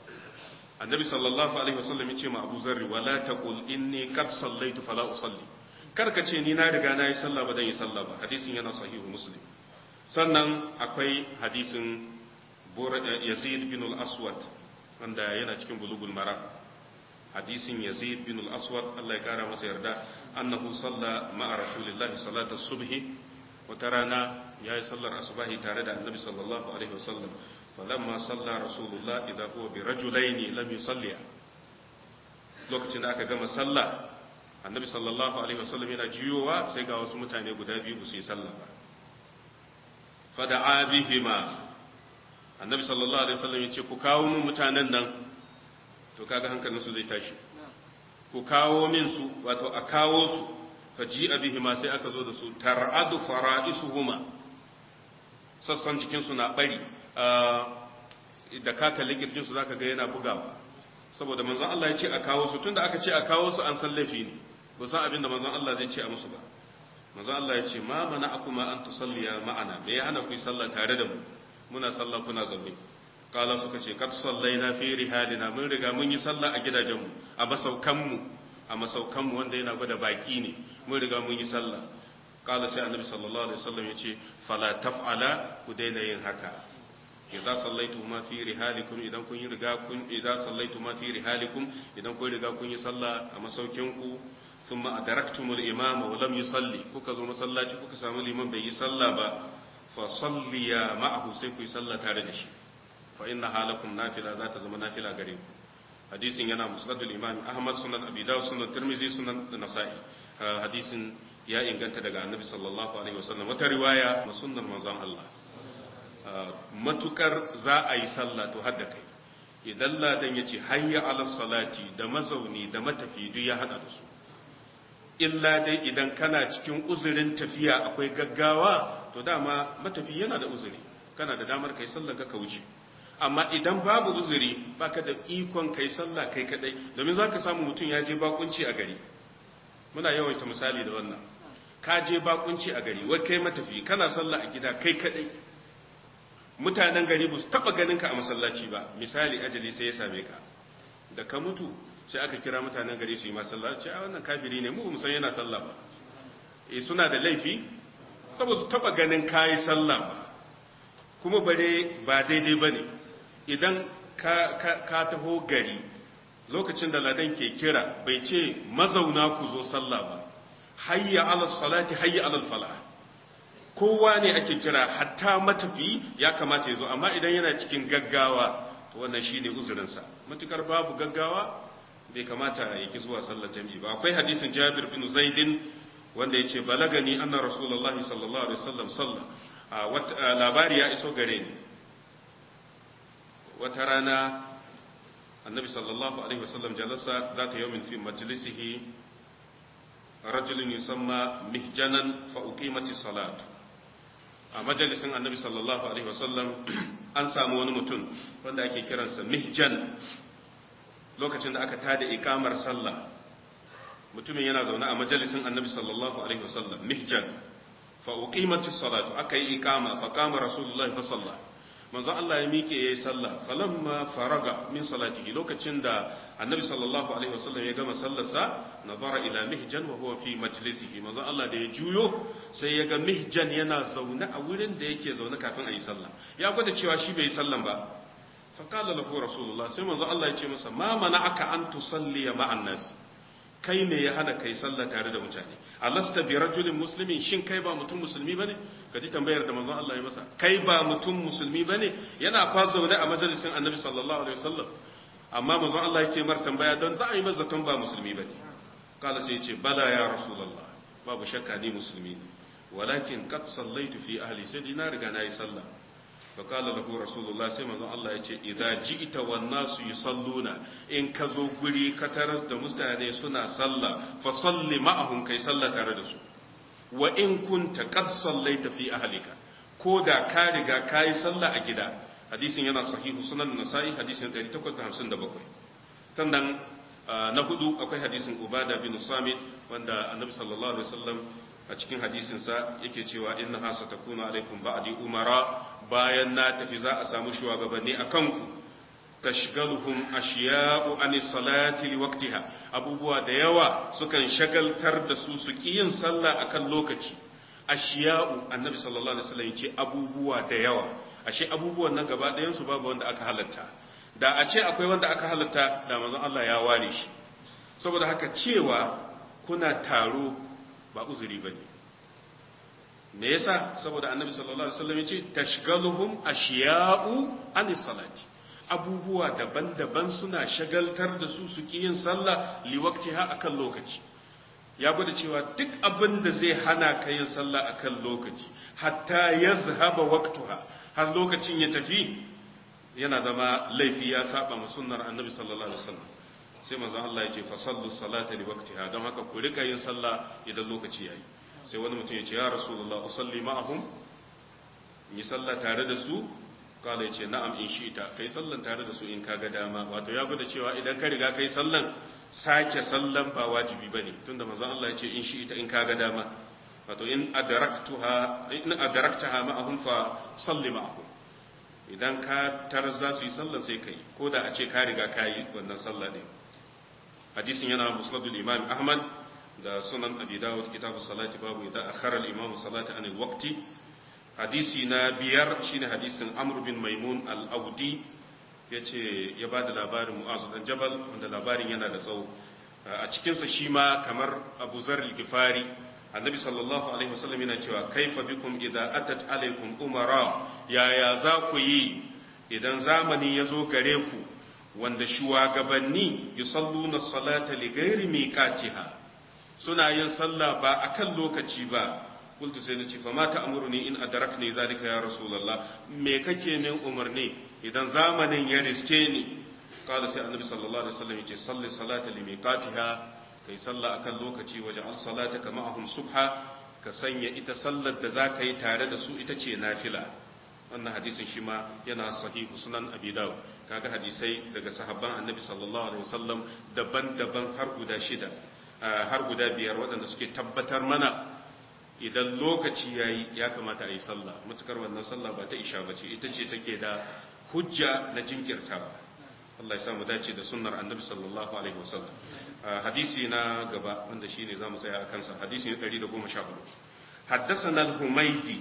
annabi sallallahu alaihi wasallam ya ce ma Abu Zarri wala taqul inni qad sallaitu fala usalli karka ce ni na riga na yi sallah ba dan yi sallah ba hadisin yana sahihu muslim sannan akwai hadisin Yazid bin al-Aswad wanda yana cikin bulugul maram hadisin Yazid bin al-Aswad Allah ya kara masa yarda annahu salla ma'a rasulillahi salata subhi wata rana yayi sallar asubahi tare da annabi sallallahu alaihi wasallam فلما صلى رسول الله إذا هو برجلين لم يصلي lokacin da aka gama sallah annabi sallallahu alaihi wasallam yana jiyowa sai ga wasu mutane guda biyu ba su yi sallah ba fada'a bihima annabi sallallahu alaihi wasallam yace ku kawo min mutanen nan to kaga hankalin su zai tashi ku kawo min su wato a kawo su faji'a bihima sai aka zo da su tar'adu fara'isuhuma sassan jikin su na bari da ka kalli kirjinsu za ka ga yana bugawa saboda manzon Allah ya ce a kawo su tunda aka ce a kawo su an san laifi ne ba san abin da manzon Allah zai ce a musu ba manzon Allah ya ce ma mana akuma an tusalliya ma'ana me ya hana ku yi sallah tare da mu muna sallah kuna zaune kala suka ce kad sallaina fi rihalina mun riga mun yi sallah a gidajenmu a masaukanmu a masaukanmu wanda yana gwada baki ne mun riga mun yi sallah kala sai annabi sallallahu alaihi wasallam ya ce fala taf'ala ku daina yin haka idza sallaitu ma fi rihalikum idan kun yi riga kun idza sallaitu ma fi rihalikum idan kun riga kun yi sallah a masaukin ku thumma adraktumul imama wa lam yusalli kuka zo masallaci kuka samu liman bai yi sallah ba fa salliya ma'ahu sai ku yi sallah tare da shi fa inna halakum nafila za ta zama nafila gare ku hadisin yana musnadul imam ahmad sunan abi dawud sunan tirmizi sunan nasa'i hadisin ya inganta daga annabi sallallahu alaihi wasallam wata riwaya na sunnar manzon Allah matukar za a yi sallah to hadda kai idan ladan ya ce hayya ala salati da mazauni da matafi duk ya hada da su illa dai idan kana cikin uzurin tafiya akwai gaggawa to dama matafi yana da uzuri kana da damar kai sallar ka wuce amma idan babu uzuri baka da ikon kai sallah kai kadai domin zaka samu mutum ya je bakunci a gari muna yawaita misali da wannan ka je bakunci a gari wai kai matafi kana sallah a gida kai kadai mutanen gari ba su taba ganin ka a masallaci ba misali ajali sai ya same ka da ka mutu sai aka kira mutanen gari su yi masallaci a wannan kafiri ne mu ba mu san yana sallah ba eh suna da laifi saboda su taba ganin kayi sallah ba kuma bare ba daidai bane idan ka ka taho gari lokacin da ladan ke kira bai ce mazauna ku zo sallah ba hayya ala salati hayya ala falah kowa ne ake kira hatta matafi ya kamata ya zo amma idan yana cikin gaggawa to wannan shine uzurinsa matukar babu gaggawa bai kamata ya ki zuwa sallar jami'i ba akwai hadisin Jabir bin Zaidin wanda yace balagani anna Rasulullah sallallahu alaihi wasallam salla labari ya iso gare ni wata rana annabi sallallahu alaihi wasallam jalasa zata yawmin fi majlisihi rajulun yusamma mihjanan fa uqimati salatu a majalisin annabi sallallahu alaihi wasallam an samu wani mutum wanda ake kiransa mihjan lokacin da aka tada ikamar sallah mutumin yana zaune a majalisin annabi sallallahu alaihi wasallam mihjan fa uqimatis salatu aka yi ikama fa qama rasulullahi fa salla manzo Allah ya miƙe yayi sallah falamma faraga min salatihi lokacin da annabi sallallahu alaihi wasallam ya gama sallarsa nazara ila mihjan wa huwa fi majlisihi manzo Allah da ya juyo sai ya ga mihjan yana zaune a wurin da yake zaune kafin a yi sallah ya gwada cewa shi bai yi sallan ba fa qala lahu rasulullah sai manzo Allah ya ce masa ma mana'aka an tusalli ma'an nas kai me ya hana kai sallah tare da mutane alasta bi rajulin muslimin shin kai ba mutum musulmi bane kaji tambayar da manzon Allah ya masa kai ba mutum musulmi bane yana fa zaune a majalisin annabi sallallahu alaihi wasallam amma manzon Allah yake mar tambaya don za a yi masa ba musulmi bane kala sai ya ce bala ya rasulullah babu shakka ni musulmi ne walakin qad sallaitu fi ahli sai na riga na yi sallah fa kala lahu rasulullah sai manzon Allah ya ce idza ji'ta wan nasu yusalluna in ka zo guri ka taras da mutane suna sallah fa salli ma'ahum kai sallah tare da su wa in kunta qad sallaita fi ahlika ko da ka riga kai sallah a gida hadisin yana sahihu sunan nasa'i hadisin 857 sannan na hudu akwai hadisin ubada bin samit wanda annabi sallallahu alaihi wasallam a cikin hadisinsa yake cewa inna hasa takunu alaikum ba'di umara bayan na tafi za a samu shugabanni a kanku tashgaluhum ashiya'u an salati liwaqtiha abubuwa da yawa sukan shagaltar da su su ki yin sallah akan lokaci ashiya'u annabi sallallahu alaihi wasallam yace abubuwa da yawa ashe abubuwan nan gaba ɗayan su babu wanda aka halatta da a ce akwai wanda aka halatta da manzon Allah ya ware shi saboda haka cewa kuna taro ba uzuri ba ne me yasa saboda annabi sallallahu alaihi wasallam yace tashgaluhum ashiya'u anis salati abubuwa daban-daban suna shagaltar da su su yin sallah li waqtiha akan lokaci ya gwada cewa duk abin da zai hana ka yin sallah akan lokaci hatta yazhaba waqtuha har lokacin ya tafi yana zama laifi ya saba ma sunnar annabi sallallahu alaihi wasallam sai manzon Allah ya ce fa sallu salata li waqtiha don haka ku rika yin sallah idan lokaci yayi sai wani mutum ya ce ya rasulullah usalli ma'ahum yi sallah tare da su kala ya ce na'am in shi'ta kai sallan tare da su in kaga dama wato ya gwada cewa idan ka riga kai sallan sake sallan ba wajibi bane tunda manzon Allah ya ce in shi'ta in kaga dama wato in adraktuha in adraktaha ma'ahum fa salli ma'ahum idan ka tarar za su yi sallan sai kai ko da a ce ka riga ka yi wannan sallah ne hadisin yana musnadul imam ahmad da sunan abi dawud kitabu salati babu idan akhara al imam salati anil waqti hadisi na biyar shine hadisin amr bin maimun al audi yace ya bada labarin mu'az dan jabal wanda labarin yana da tsawo a cikin sa shi ma kamar abu zar al gifari annabi sallallahu alaihi wasallam yana cewa kaifa bikum idza atat alaikum umara yaya za ku yi idan zamani ya zo gare ku wanda shugabanni yusalluna salata li ghairi miqatiha suna yin sallah ba akan lokaci ba kultu sai nace fa mata amuruni in adrakni zalika ya rasulullah me kake min umarni idan zamanin ya riske ni kada sai annabi sallallahu alaihi wasallam yace salli salata li miqatiha kai sallah akan lokaci waje al salataka ma'ahum subha ka sanya ita sallar da za ka yi tare da su ita ce nafila wannan hadisin shi ma yana sahihu sunan abi dawud kaga hadisai daga sahabban annabi sallallahu alaihi wasallam daban-daban har guda shida har guda biyar waɗanda suke tabbatar mana idan lokaci yayi ya kamata a yi sallah mutukar wannan sallah ba ta isha ba ce ita ce take da hujja na jinkirtawa Allah ya samu dace da sunnar annabi sallallahu alaihi wasallam hadisi na gaba wanda shine zamu tsaya a kansa hadisi na 114 حدثنا الحميدي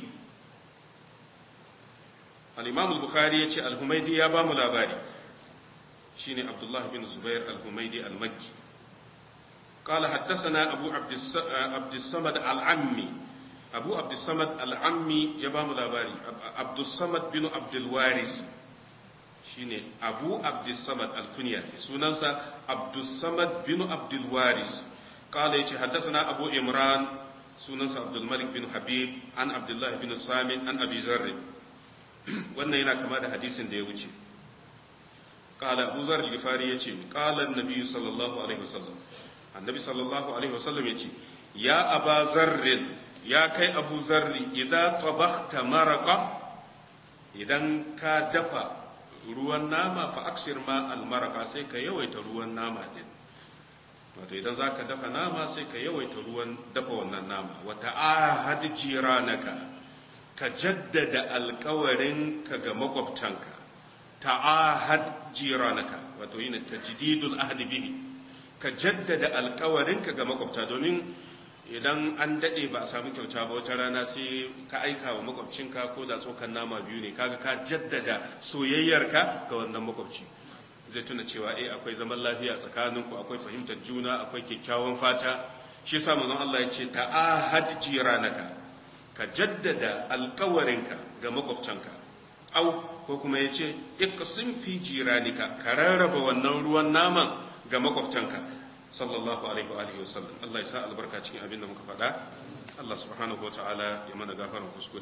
الإمام البخاري يتي الحميدي يا بام الأباري شيني عبد الله بن زبير الحميدي المكي قال حدثنا أبو عبد عبد الصمد العمي أبو عبد الصمد العمي يا بام الأباري عبد الصمد بن عبد الوارث shine abu abdussamad alkunya sunansa abdussamad bin abdulwaris kala yace haddathana abu imran sunansa abdulmalik bin habib an abdullahi bin samin an abi zarri wannan yana kama da hadisin da ya wuce kala abu zarri gifari yace kala annabi sallallahu alaihi wasallam annabi sallallahu alaihi wasallam yace ya aba zarrin ya kai abu zarri idan tabakhta maraqa idan ka dafa ruwan nama fa aksir ma almaraka sai ka yawaita ruwan nama din wato idan zaka dafa nama sai ka yawaita ruwan dafa wannan nama wa ta'ahad jiranaka ka jaddada alkawarin ka ga makwabtanka ta'ahad jiranaka wato yin tajdidul ahdi bihi ka jaddada alkawarin ka ga makwabta domin idan an dade ba a samu kyauta ba wata rana sai ka aika wa makwabcinka ko da tsokan nama biyu ne kaga ka jaddada soyayyarka ga wannan makwabci zai tuna cewa eh akwai zaman lafiya tsakaninku akwai fahimtar juna akwai kyakkyawan fata shi yasa manzon Allah ya ce ta'ahad jiranaka ka jaddada alkawarinka ga makwabcinka au ko kuma ya ce iqsim fi jiranika ka rarraba wannan ruwan naman ga makwabtanka sallallahu alaihi wa alihi wasallam Allah ya sa albarka cikin abin da muka faɗa Allah subhanahu wa ta'ala ya mana gafaran kuskure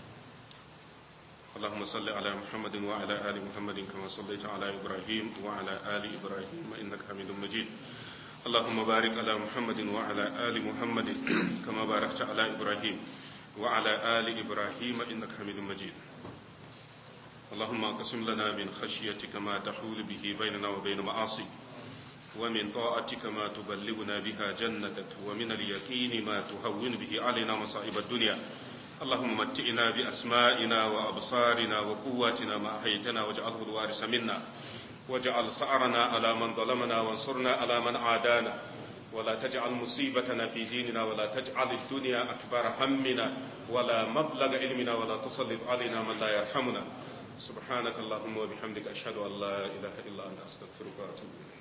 اللهم صل على محمد وعلى آل محمد كما صليت على إبراهيم وعلى آل إبراهيم إنك حميد مجيد اللهم بارك على محمد وعلى آل محمد كما باركت على إبراهيم وعلى آل إبراهيم إنك حميد مجيد اللهم اقسم لنا من خشيتك ما تحول به بيننا وبين معاصيك ومن طاعتك ما تبلغنا بها جنتك ومن اليقين ما تهون به علينا مصائب الدنيا اللهم متئنا بأسمائنا وأبصارنا وقواتنا ما أحيتنا واجعله الوارث منا واجعل سعرنا على من ظلمنا وانصرنا على من عادانا ولا تجعل مصيبتنا في ديننا ولا تجعل الدنيا أكبر همنا ولا مبلغ علمنا ولا تسلط علينا من لا يرحمنا سبحانك اللهم وبحمدك أشهد أن لا إله إلا أنت أستغفرك وأتوب إليك